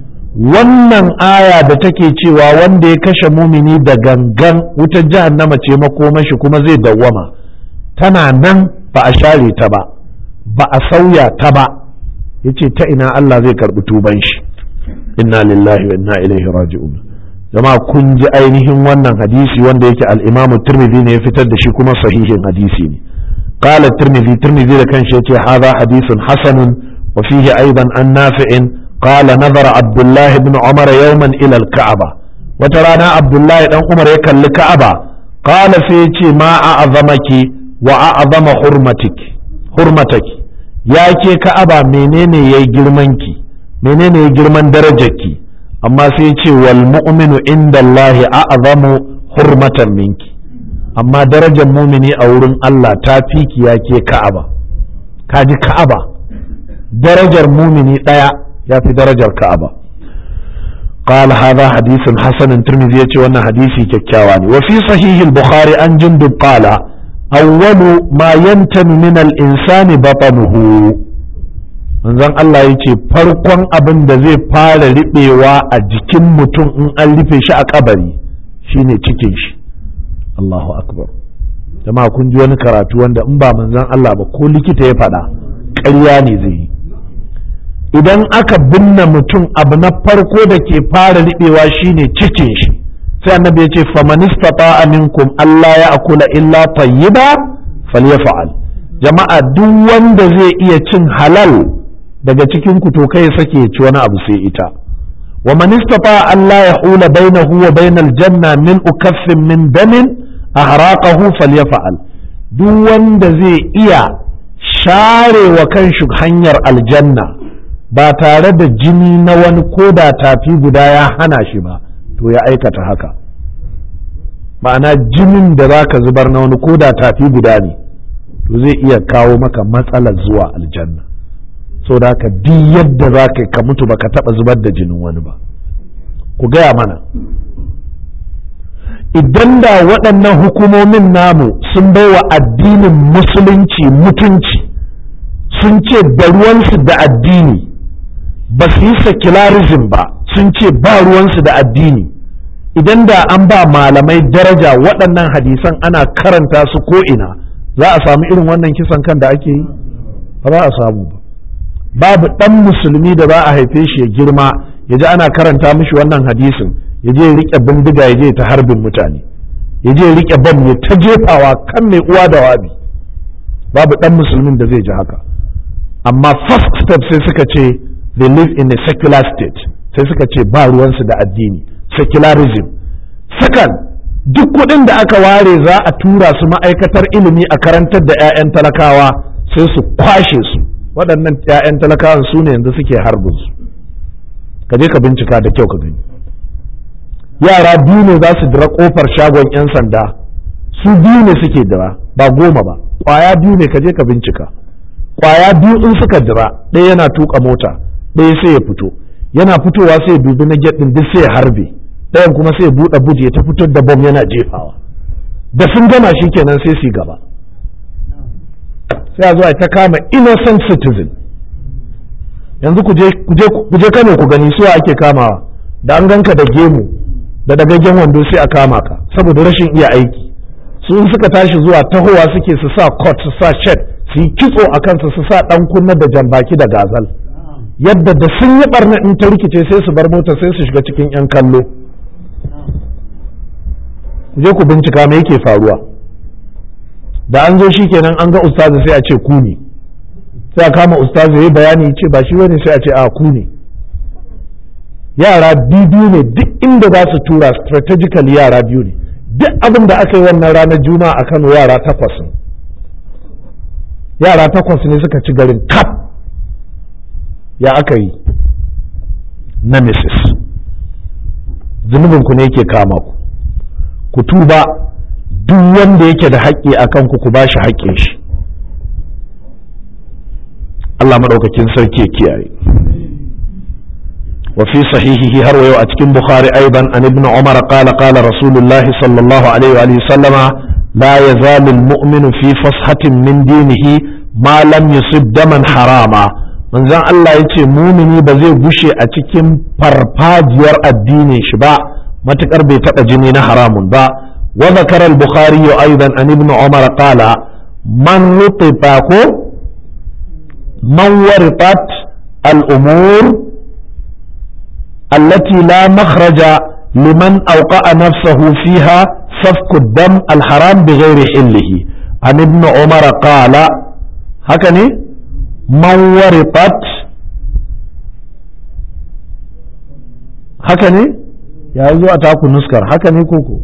wannan aya da take cewa wanda ya kashe mumini da gangan wutar jahannama ce makomashi kuma zai dawwama tana nan ba a share ta ba ba a sauya ta ba yace ta ina Allah zai karbi tuban shi inna lillahi wa inna ilaihi raji'un jama'a kun ji ainihin wannan hadisi wanda yake al-Imam Tirmidhi ne ya fitar da shi kuma sahihin hadisi ne qala Tirmidhi Tirmidhi da kanshi yace hadha hadithun hasanun وفيه أيضا عن نافع قال نظر عبد الله بن عمر يوما إلى الكعبة وترانا عبد الله بن عمر يكن الكعبة قال فيتي ما أعظمك وأعظم حرمتك حرمتك يا كي كعبة منين يي جرمنك منين يي جرمن درجك أما سيتي والمؤمن عند الله أعظم حرمة منك أما درجة مؤمني أورن الله تافيك يا كي كعبة كاجي كعبة darajar mumini ɗaya ya fi darajar ka'aba قال هذا حديث حسن ترمذي يتي وانا حديثي ككاواني وفي صحيح البخاري عن جندب قال أول ما ينتن من الإنسان بطنه manzon Allah ya ce farkon abin da zai fara riɓewa a jikin mutum in an rufe shi a kabari shine cikin shi Allahu akbar jama'a kun ji wani karatu wanda in ba manzon Allah ba ko likita ya faɗa ƙarya ne zai yi idan aka binne mutum abu na farko da ke fara riɓewa shine cikin shi sai annabi ya ce famanistata minkum Allah ya akula illa tayyiba falyafa'al jama'a duk wanda zai iya cin halal daga cikin ku to kai sake ya ci wani abu sai ita wa man istata Allah ya hula bainahu wa bainal janna min ukaffin min damin ahraqahu falyafa'al duk wanda zai iya share wa kanshi hanyar aljanna ba tare da jini na wani koda tafi guda ya hana shi ba to ya aikata haka ma'ana jinin da za ka zubar na wani koda tafi guda ne to zai iya kawo maka matsalar zuwa aljanna so da haka duk yadda za ka ka mutu baka taba zubar da jinin wani ba ku gaya mana idan da waɗannan hukumomin namu sun baiwa addinin musulunci mutunci sun ce da ruwansu da addini ba su yi secularism ba sun ce ba ruwansu da addini idan da an ba malamai daraja waɗannan hadisan ana karanta su ko'ina za a samu irin wannan kisan kan da ake yi ba za a samu ba babu ɗan musulmi da za a haife shi ya girma ya ji ana karanta mishi wannan hadisin ya je ya riƙe bindiga ya je ta harbin mutane ya je ya riƙe bam ya ta jefawa kan mai uwa da wabi babu ɗan musulmin da zai ji haka amma first step sai suka ce they live in a secular state sai suka ce ba ruwansu da addini secularism second duk kuɗin da aka ware za a tura su ma'aikatar ilimi a karantar da 'ya'yan talakawa sai su kwashe su waɗannan 'ya'yan talakawan su ne yanzu suke harbin su ka je ka bincika da kyau ka gani yara biyu ne za su dira kofar shagon 'yan sanda su biyu ne suke dira ba goma ba kwaya biyu ne ka je ka bincika kwaya biyu in suka dira ɗaya yana tuka mota ɗaya sai ya fito yana fitowa sai ya dubi na ɗin duk sai ya harbe ɗayan kuma sai ya buɗe buje ta fitar da bom yana jefawa da sun gama shi kenan sai su gaba sai a zo a ta kama innocent citizen yanzu ku je kano ku gani suwa ake kamawa da an ganka da gemu da dagaggen wando sai a kama ka saboda rashin iya aiki su in suka tashi zuwa tahowa suke su sa coat su sa shirt su yi kitso a kansu su sa dan kunna da jambaki da gazal yadda da sun yi barna in ta rikice sai su bar mota sai su shiga cikin yan kallo ku je ku bincika me yake faruwa da an zo shikenan an ga ustazi sai a ce ku ne sai a kama ustazi yayi bayani ce ba shi wani sai a ce a ku ne yara biyu ne duk inda za su tura strategically yara biyu ne duk abin da aka yi wannan ranar juma'a a Kano yara takwas yara takwas ne suka ci garin kap ya aka yi nemesis zunubinku ne yake kama ku ku tuba duk wanda yake da haƙƙi a kanku ku ba shi haƙƙin shi Allah maɗaukakin sarki ya kiyaye وفي صحيحه هرو أتكن بخاري أيضا عن ابن عمر قال قال رسول الله صلى الله عليه وآله وسلم لا يزال المؤمن في فصحة من دينه ما لم يصب دما حراما من زان الله يتي مؤمني بزي بشي أتكن فرفاجير الدين شبا ما تقرب تأجنين حرام با وذكر البخاري أيضا عن ابن عمر قال من رطباكو من ورطت الأمور التي لا مخرج لمن أوقع نفسه فيها سفك الدم الحرام بغير حله عن ابن عمر قال هكذا من ورطت هكذا يا زو أتاكو نسكر هكذا كوكو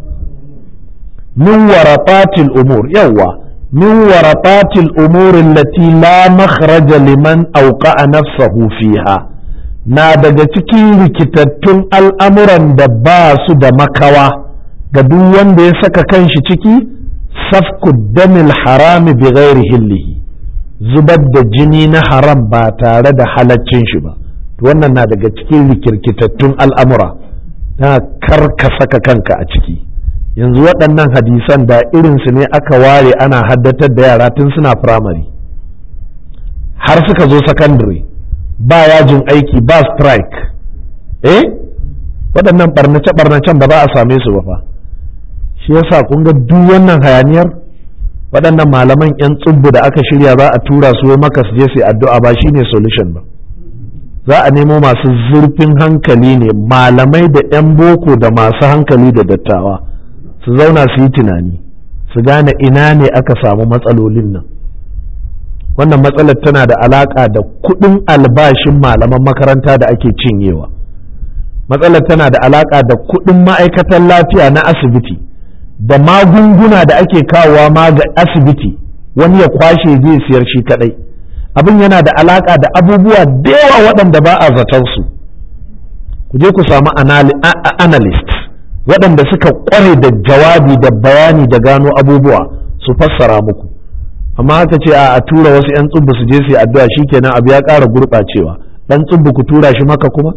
من ورطات الأمور يوا من ورطات الأمور التي لا مخرج لمن أوقع نفسه فيها na daga cikin rikitattun al'amuran da ba su da makawa ga duk wanda ya saka kanshi ciki safku damil harami bi ghairi hillihi zubar da jini na haram ba tare da halaccin shi ba wannan na daga cikin rikirkitattun al'amura na kar ka saka kanka a ciki yanzu waɗannan hadisan da irinsu ne aka ware ana haddatar da yara tun suna firamare har suka zo sakandare ba yajin aiki ba strike eh waɗannan barnace-barnacen ba za a same su ba fa shi yasa kun ga duk wannan hayaniyar waɗannan malaman 'yan tsubbu da aka shirya za a tura su maka su je su addu'a ba shine solution ba za a nemo masu zurfin hankali ne malamai da 'yan boko da masu hankali da dattawa su zauna su yi tunani su gane ina ne aka samu matsalolin nan wannan matsalar tana da alaƙa da kuɗin albashin malaman makaranta da ake cinyewa matsalar tana da alaƙa da kuɗin ma'aikatan lafiya na asibiti da magunguna da ake kawowa ma ga asibiti wani ya kwashe zai siyar shi kadai abin yana da alaƙa da abubuwa da yawa waɗanda ba a zaton su ku je ku samu analyst waɗanda suka ƙware da jawabi da bayani da gano abubuwa su fassara muku amma haka ce a tura wasu 'yan tsubbu su je su yi addu'a shikenan abu ya ƙara gurɓacewa ɗan tsubbu ku tura shi maka kuma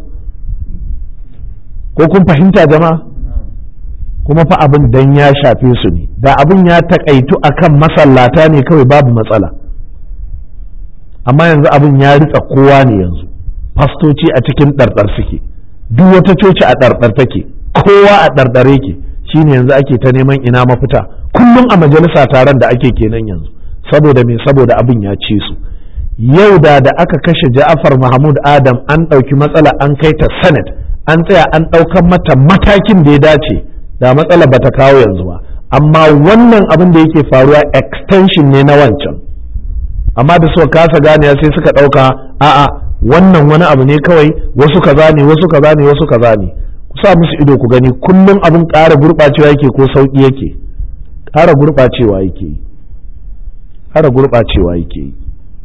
ko kun fahimta jama'a kuma fa abin dan ya shafe su ne da abin ya taƙaitu akan masallata ne kawai babu matsala amma yanzu abin ya ritsa kowa ne yanzu fastoci a cikin ɗarɗar suke duk wata coci a ɗarɗar take kowa a ɗarɗare ke shine yanzu ake ta neman ina mafita kullum a majalisa taron da ake kenan yanzu saboda me saboda abin ya ci su yau da da aka kashe ja'afar mahmud adam an ɗauki matsala an kai ta senate an tsaya an ɗaukan mata matakin da ya dace da matsala bata kawo yanzu ba amma wannan abin da yake faruwa extension ne na wancan amma da suka kasa gane sai suka ɗauka a'a wannan wani abu ne kawai wasu kaza ne wasu kaza ne wasu kaza ne ku sa musu ido ku gani kullum abin ƙara gurɓacewa yake ko sauƙi yake ƙara gurɓacewa yake yi ƙara gurɓacewa yake yi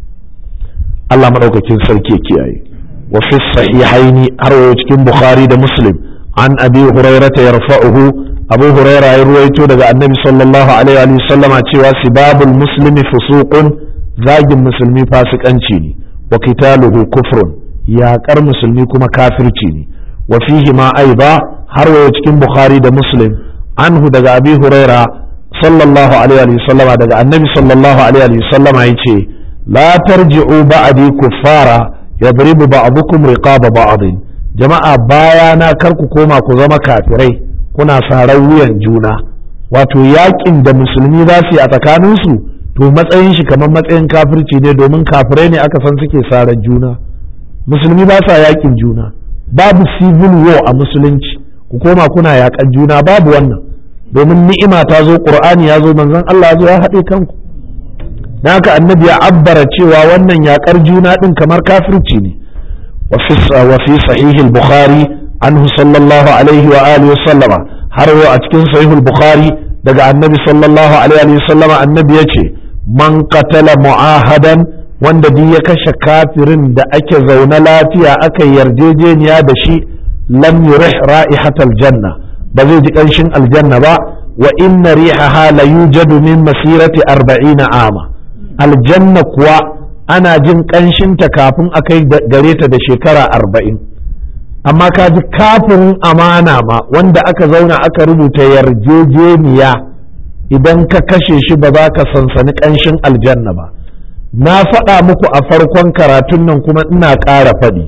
Allah maɗaukakin sarki ya kiyaye wa fi sahihaini har wa cikin Bukhari da Muslim an Abi Hurairah yarfa'uhu Abu Hurairah ya ruwaito daga Annabi sallallahu alaihi wa sallama cewa sibabul muslimi fusuqun zagin musulmi fasikanci ne wa qitaluhu kufrun yaƙar musulmi kuma kafirci ne wa fihi ma aiba har wa cikin Bukhari da Muslim anhu daga Abi Hurairah sallallahu alaihi wa sallama daga Annabi sallallahu alaihi wa sallama yace لا ترجعوا بعدي كفارا يضرب بعضكم رقاب بعض jama'a bayana kar ku koma ku zama kafirai kuna sarar wuyan juna wato yakin da musulmi za su yi a tsakaninsu to matsayin shi kamar matsayin kafirci ne domin kafirai ne aka san suke sarar juna musulmi ba sa yakin juna babu civil war a musulunci ku koma kuna yakan juna babu wannan domin ni'ima ta zo qur'ani ya zo manzon Allah ya zo ya haɗe kanku da haka annabi ya abbara cewa wannan yakar juna din kamar kafirci ne wa fi sahihil bukhari anhu sallallahu alaihi wa alihi sallama har a cikin sahihul bukhari daga annabi sallallahu alaihi wa sallama annabi ya ce man qatala mu'ahadan wanda duk ya kashe kafirin da ake zaune lafiya aka yarjejeniya da shi lam yurih ra'ihatal janna ba zai ji kanshin aljanna ba wa inna rihaha la yujadu min masirati arba'ina ama aljanna kuwa ana jin ƙanshinta kafin a kai gare ta da shekara arba'in amma ka ji kafin amana ma wanda aka zauna aka rubuta yarjejeniya idan ka kashe shi ba za ka sansani ƙanshin aljanna ba na faɗa muku a farkon karatun nan kuma ina ƙara faɗi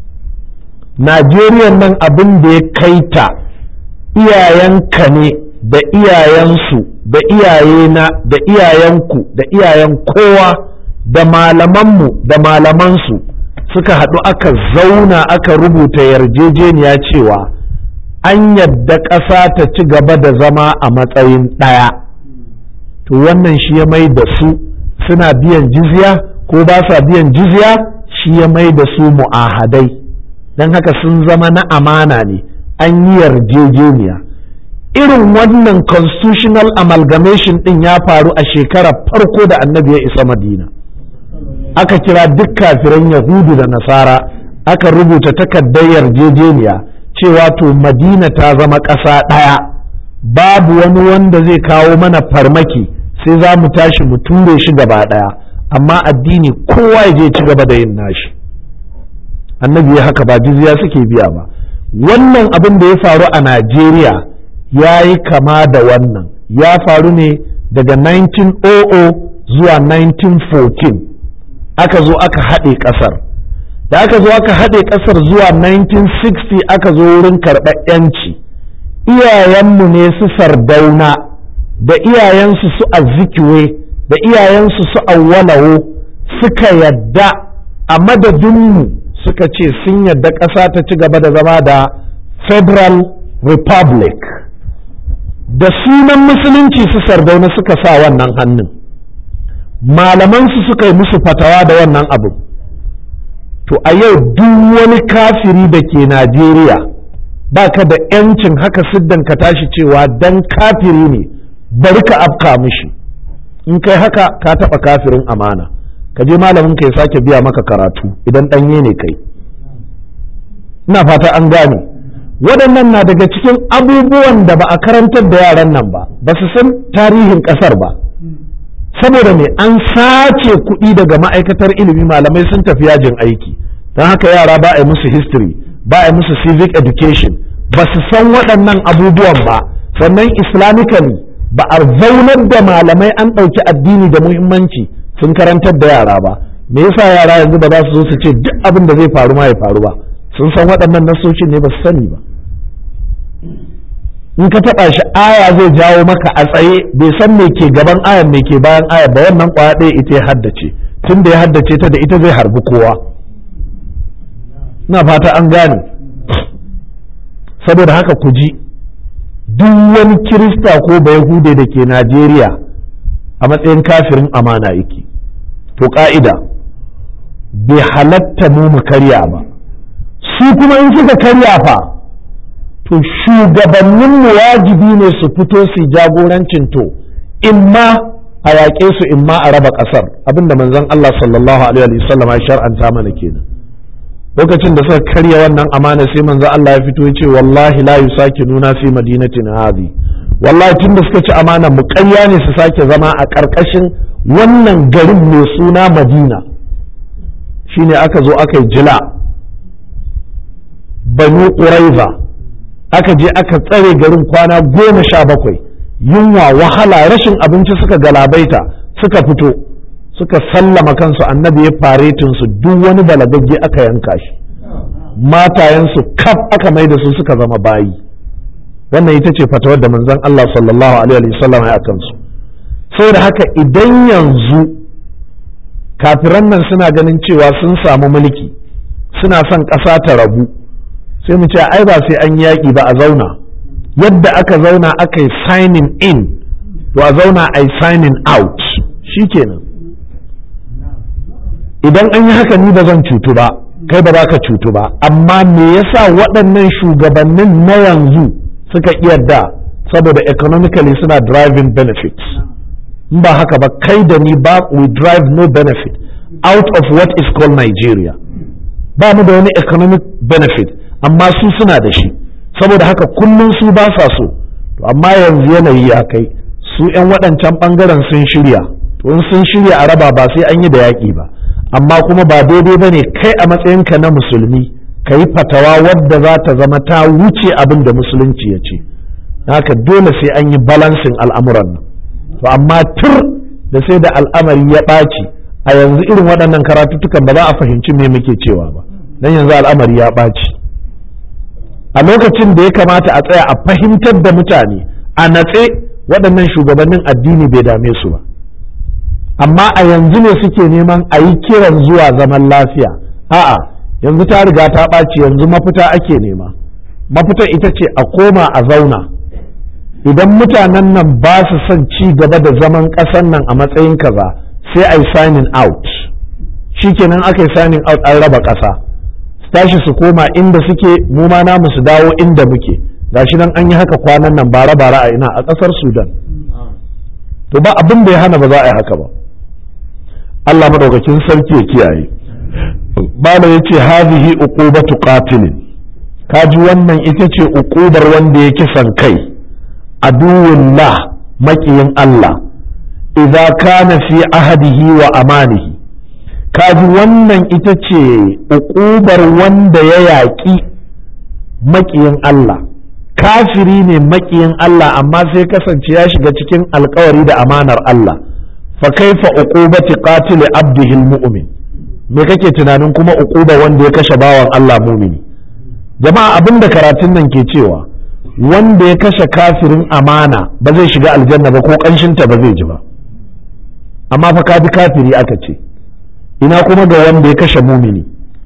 najeriya nan abin da ya kai ta iyayenka ne da iyayensu da iyayena da iyayenku da iyayen kowa da malamanmu da malamansu suka haɗu aka zauna aka rubuta yarjejeniya cewa an yadda ƙasa ta ci gaba da zama a matsayin ɗaya to wannan shi ya mai da su suna biyan jizya ko ba sa biyan jizya shi ya mai da su mu'ahadai don haka sun zama na amana ne an yi yarjejeniya irin wannan constitutional amalgamation din ya faru a shekarar farko da annabi ya isa madina aka kira duk kafiran yahudu da nasara aka rubuta takardar yarjejeniya cewa to madina ta zama ƙasa ɗaya babu wani wanda zai kawo mana farmaki sai za mu tashi mu ture shi gaba ɗaya amma addini kowa ya je ci gaba da yin nashi annabi ya haka ba jizya suke biya ba wannan abin da ya faru a najeriya ya yi kama da wannan ya faru ne daga 1900 zuwa 1914 aka zo aka haɗe ƙasar da aka zo aka haɗe ƙasar zuwa 1960 aka zo wurin karɓar 'yanci iyayenmu ne su sardauna da iyayensu su azikiwe da iyayensu su awwalawo suka yadda a madadinmu suka ce sun yadda ƙasa ta ci gaba da zama da federal republic da sunan musulunci su sardauna suka sa wannan hannun malamansu suka yi musu fatawa da wannan abu to a yau duk wani kafiri da ke najeriya ba ka da yancin haka siddan ka tashi cewa dan kafiri ne bari ka afka mishi in kai haka ka taɓa kafirin amana ka je malamin ka ya sake biya maka karatu idan ɗanye ne kai ina fata an gane waɗannan na daga cikin abubuwan da ba a karantar da yaran nan ba ba su san tarihin ƙasar ba saboda me an sace kuɗi daga ma'aikatar ilimi malamai sun tafi yajin aiki don haka yara ba a yi musu history ba a yi musu civic education ba su san waɗannan abubuwan ba sannan islamically ba a zaunar da malamai an ɗauki addini da muhimmanci sun karantar da yara ba me yasa yara yanzu ba za su zo su ce duk abin da zai faru ma ya faru ba sun san waɗannan nasoshin ne ba su sani ba in ka taɓa shi aya zai jawo maka a tsaye bai san me ke gaban ayan me ke bayan aya ba wannan kwaya ɗaya ita ya haddace tun da ya haddace ta da ita zai harbi kowa na fata an gane saboda haka ku ji duk wani kirista ko bayahude da ke najeriya a matsayin kafirin amana yake to ka'ida bai halatta mu mu karya ba su kuma in suka karya fa to shugabanninmu wajibi ne su fito su jagorancin to imma a yaƙe su imma a raba ƙasar abinda manzon Allah sallallahu alaihi wa sallam ya shar'anta mana kenan lokacin da suka karya wannan amana sai manzon Allah ya fito ya ce wallahi la nuna fi madinatin hadhi wallahi tun da suka ci amana mu ƙarya ne su sake zama a ƙarƙashin wannan garin mai suna Madina shine aka zo aka yi jila banu ƙuraiza aka je aka tsare garin kwana goma sha bakwai yunwa wahala rashin abinci suka galabaita suka fito suka sallama kansu annabi ya faretin su duk wani balagagge aka yanka shi matayensu kaf aka mai da su suka zama bayi wannan ita ce fatawar da manzon Allah sallallahu alaihi wasallam ya kansu saboda haka idan yanzu kafiran nan suna ganin cewa sun samu mulki suna son ƙasa ta rabu sai mu ce ai ba sai an yaƙi ba a zauna yadda aka zauna aka yi signing in to a zauna a yi signing out shikenan idan an yi haka ni ba zan cutu ba kai ba za ka cutu ba amma me yasa waɗannan shugabannin na yanzu suka iya da saboda economically suna driving benefits in ba haka ba kai da ni ba we drive no benefit out of what is called Nigeria ba mu da wani economic benefit amma su suna da shi saboda haka kullum su ba sa so to amma yanzu yanayi ya kai su 'yan waɗancan ɓangaren sun shirya to in sun shirya a raba ba sai an yi da yaƙi ba amma kuma ba daidai ba ne kai a matsayinka na musulmi ka yi fatawa wadda za ta zama ta wuce abin da musulunci ya ce haka dole sai an yi balansin al'amuran nan to amma tur da sai da al'amari ya ɓaci a yanzu irin waɗannan karatuttukan ba za a fahimci me muke cewa ba dan yanzu al'amari ya ɓaci a lokacin da ya kamata a tsaya a fahimtar da mutane a natse waɗannan shugabannin addini bai dame su ba amma a yanzu ne suke neman a yi kiran zuwa zaman lafiya a'a yanzu ta riga ta ɓaci yanzu mafita ake nema mafita ita ce a koma a zauna idan mutanen nan ba su son ci gaba da zaman ƙasar nan a matsayin kaza sai a yi signing out shikenan aka yi signing out an raba ƙasa tashi su koma inda suke mu ma namu su dawo inda muke gashi nan an yi haka kwanan nan bara bara a ina a ƙasar sudan to ba abin da ya hana ba za a yi haka ba Allah madaukakin sarki ya kiyaye bala ya ce hazihi uqubatu qatilin kaji wannan ita ce uqubar wanda ya kisan kai aduwullah makiyin Allah idza kana fi ahadihi wa amanihi kaji wannan ita ce uƙubar wanda ya yaƙi maƙiyin Allah kafiri ne maƙiyin Allah amma sai kasance ya shiga cikin alkawari da amanar Allah fa kaifa uqubati qatil abdihi almu'min me kake tunanin kuma uquba wanda ya kashe bawan Allah mumini jama'a abinda karatun nan ke cewa wanda ya kashe kafirin amana ba zai shiga aljanna ba ko kanshinta ba zai ji ba amma fa ka bi kafiri aka ce ina kuma ga wanda ya kashe mumini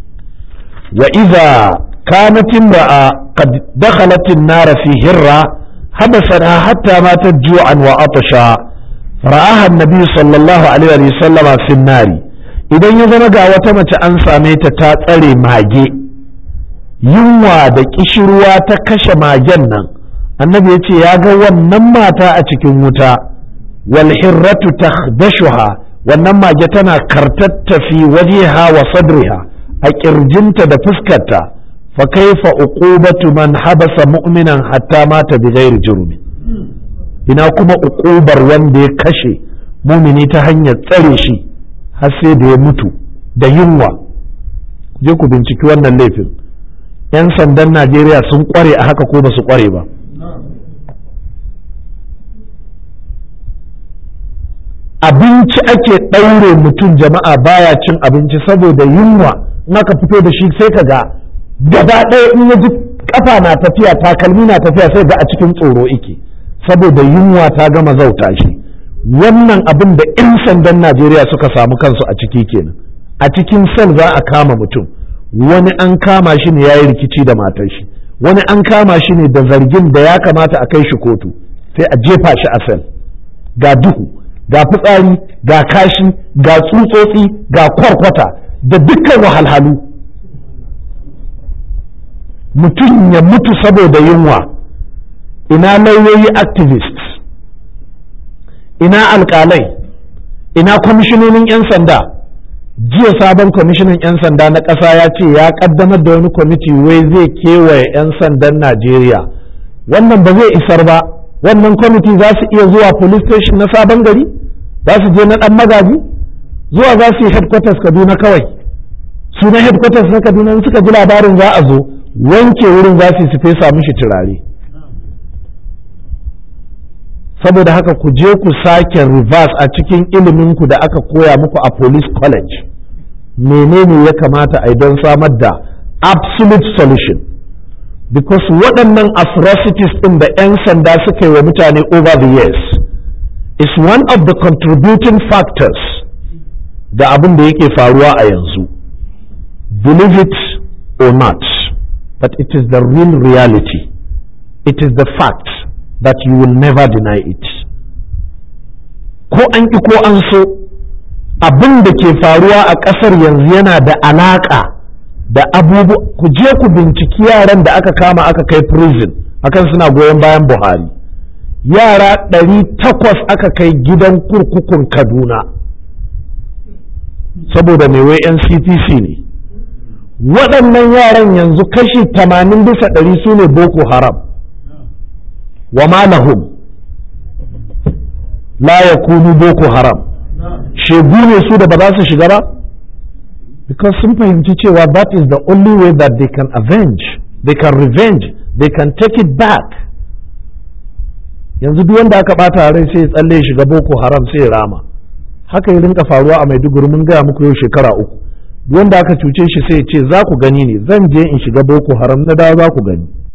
wa iza kanat imra'a qad dakhalat an-nar fi hirra habasana hatta matat ju'an wa atasha ra'aha an-nabi sallallahu alaihi wa sallama fi an idan ya zama ga wata mace an same ta ta tsare mage yunwa da kishirwa ta kashe magen nan annabi ya ce ya ga wannan mata a cikin wuta wal hirratu takhdashuha wannan mage tana kartatta fi wajeha wa sadriha a kirjinta da fuskarta fa kaifa uqubatu man habasa mu'minan hatta mata bi ghairi jurmi ina kuma uqubar wanda ya kashe mumini ta hanyar tsare shi har sai da ya mutu da yunwa je ku binciki wannan laifin yan sandan Najeriya sun kware a haka ko ba su kware ba abinci ake ɗaure mutum jama'a baya cin abinci saboda yunwa in aka fito da shi sai ka ga gaba ɗaya in ya ji kafa na tafiya takalmi na tafiya sai ga a cikin tsoro ike saboda yunwa ta gama zauta shi wannan abin da 'yan sandan najeriya suka samu kansu a ciki kenan a cikin sel za a kama mutum wani an kama shi ne ya yi rikici da matar shi wani an kama shi ne da zargin da ya kamata a kai shi kotu sai a jefa shi a sel ga duhu ga fitsari ga kashi ga tsutsotsi ga kwarkwata da dukkan wahalhalu mutum ya mutu saboda yunwa ina lauyoyi activists ina alkalai ina kwamishinonin 'yan sanda jiya sabon kwamishinan 'yan sanda na ƙasa ya ce ya ƙaddamar da wani kwamiti wai zai kewaye 'yan sandan najeriya wannan ba zai isar ba wannan kwamiti za su iya zuwa police station na sabon gari za su je na ɗan magaji zuwa za su yi headquarters kaduna kawai su na headquarters na kaduna suka ji labarin za a zo wanke wurin za su yi su fesa mishi turare saboda haka ku je ku sake reverse a cikin iliminku da aka koya muku a police college menene ya kamata a don samar da absolute solution because waɗannan atrocities ɗin da 'yan sanda suka yi wa mutane over the years is one of the contributing factors da abin da yake faruwa a yanzu believe it or not but it is the real reality it is the fact that you will never deny it ko an ƙi ko an so abin da ke faruwa a ƙasar yanzu yana da alaƙa da abubuwa ku je ku binciki yaran da aka kama aka kai prison akan suna goyon bayan buhari yara ɗari takwas aka kai gidan kurkukun kaduna saboda mai wai nctc ne waɗannan yaran yanzu kashi tamanin bisa ɗari su ne boko haram wa ma lahum la yakunu boko haram shegu ne su da ba za su shiga ba because sun fahimci cewa that is the only way that they can avenge they can revenge they can take it back yanzu duk wanda aka bata rai sai ya tsalle shiga boko haram sai ya rama haka ya rinka faruwa a maiduguri mun gaya muku yau shekara uku duk wanda aka cuce shi sai ya ce za ku gani ne zan je in shiga boko haram na dawo za ku gani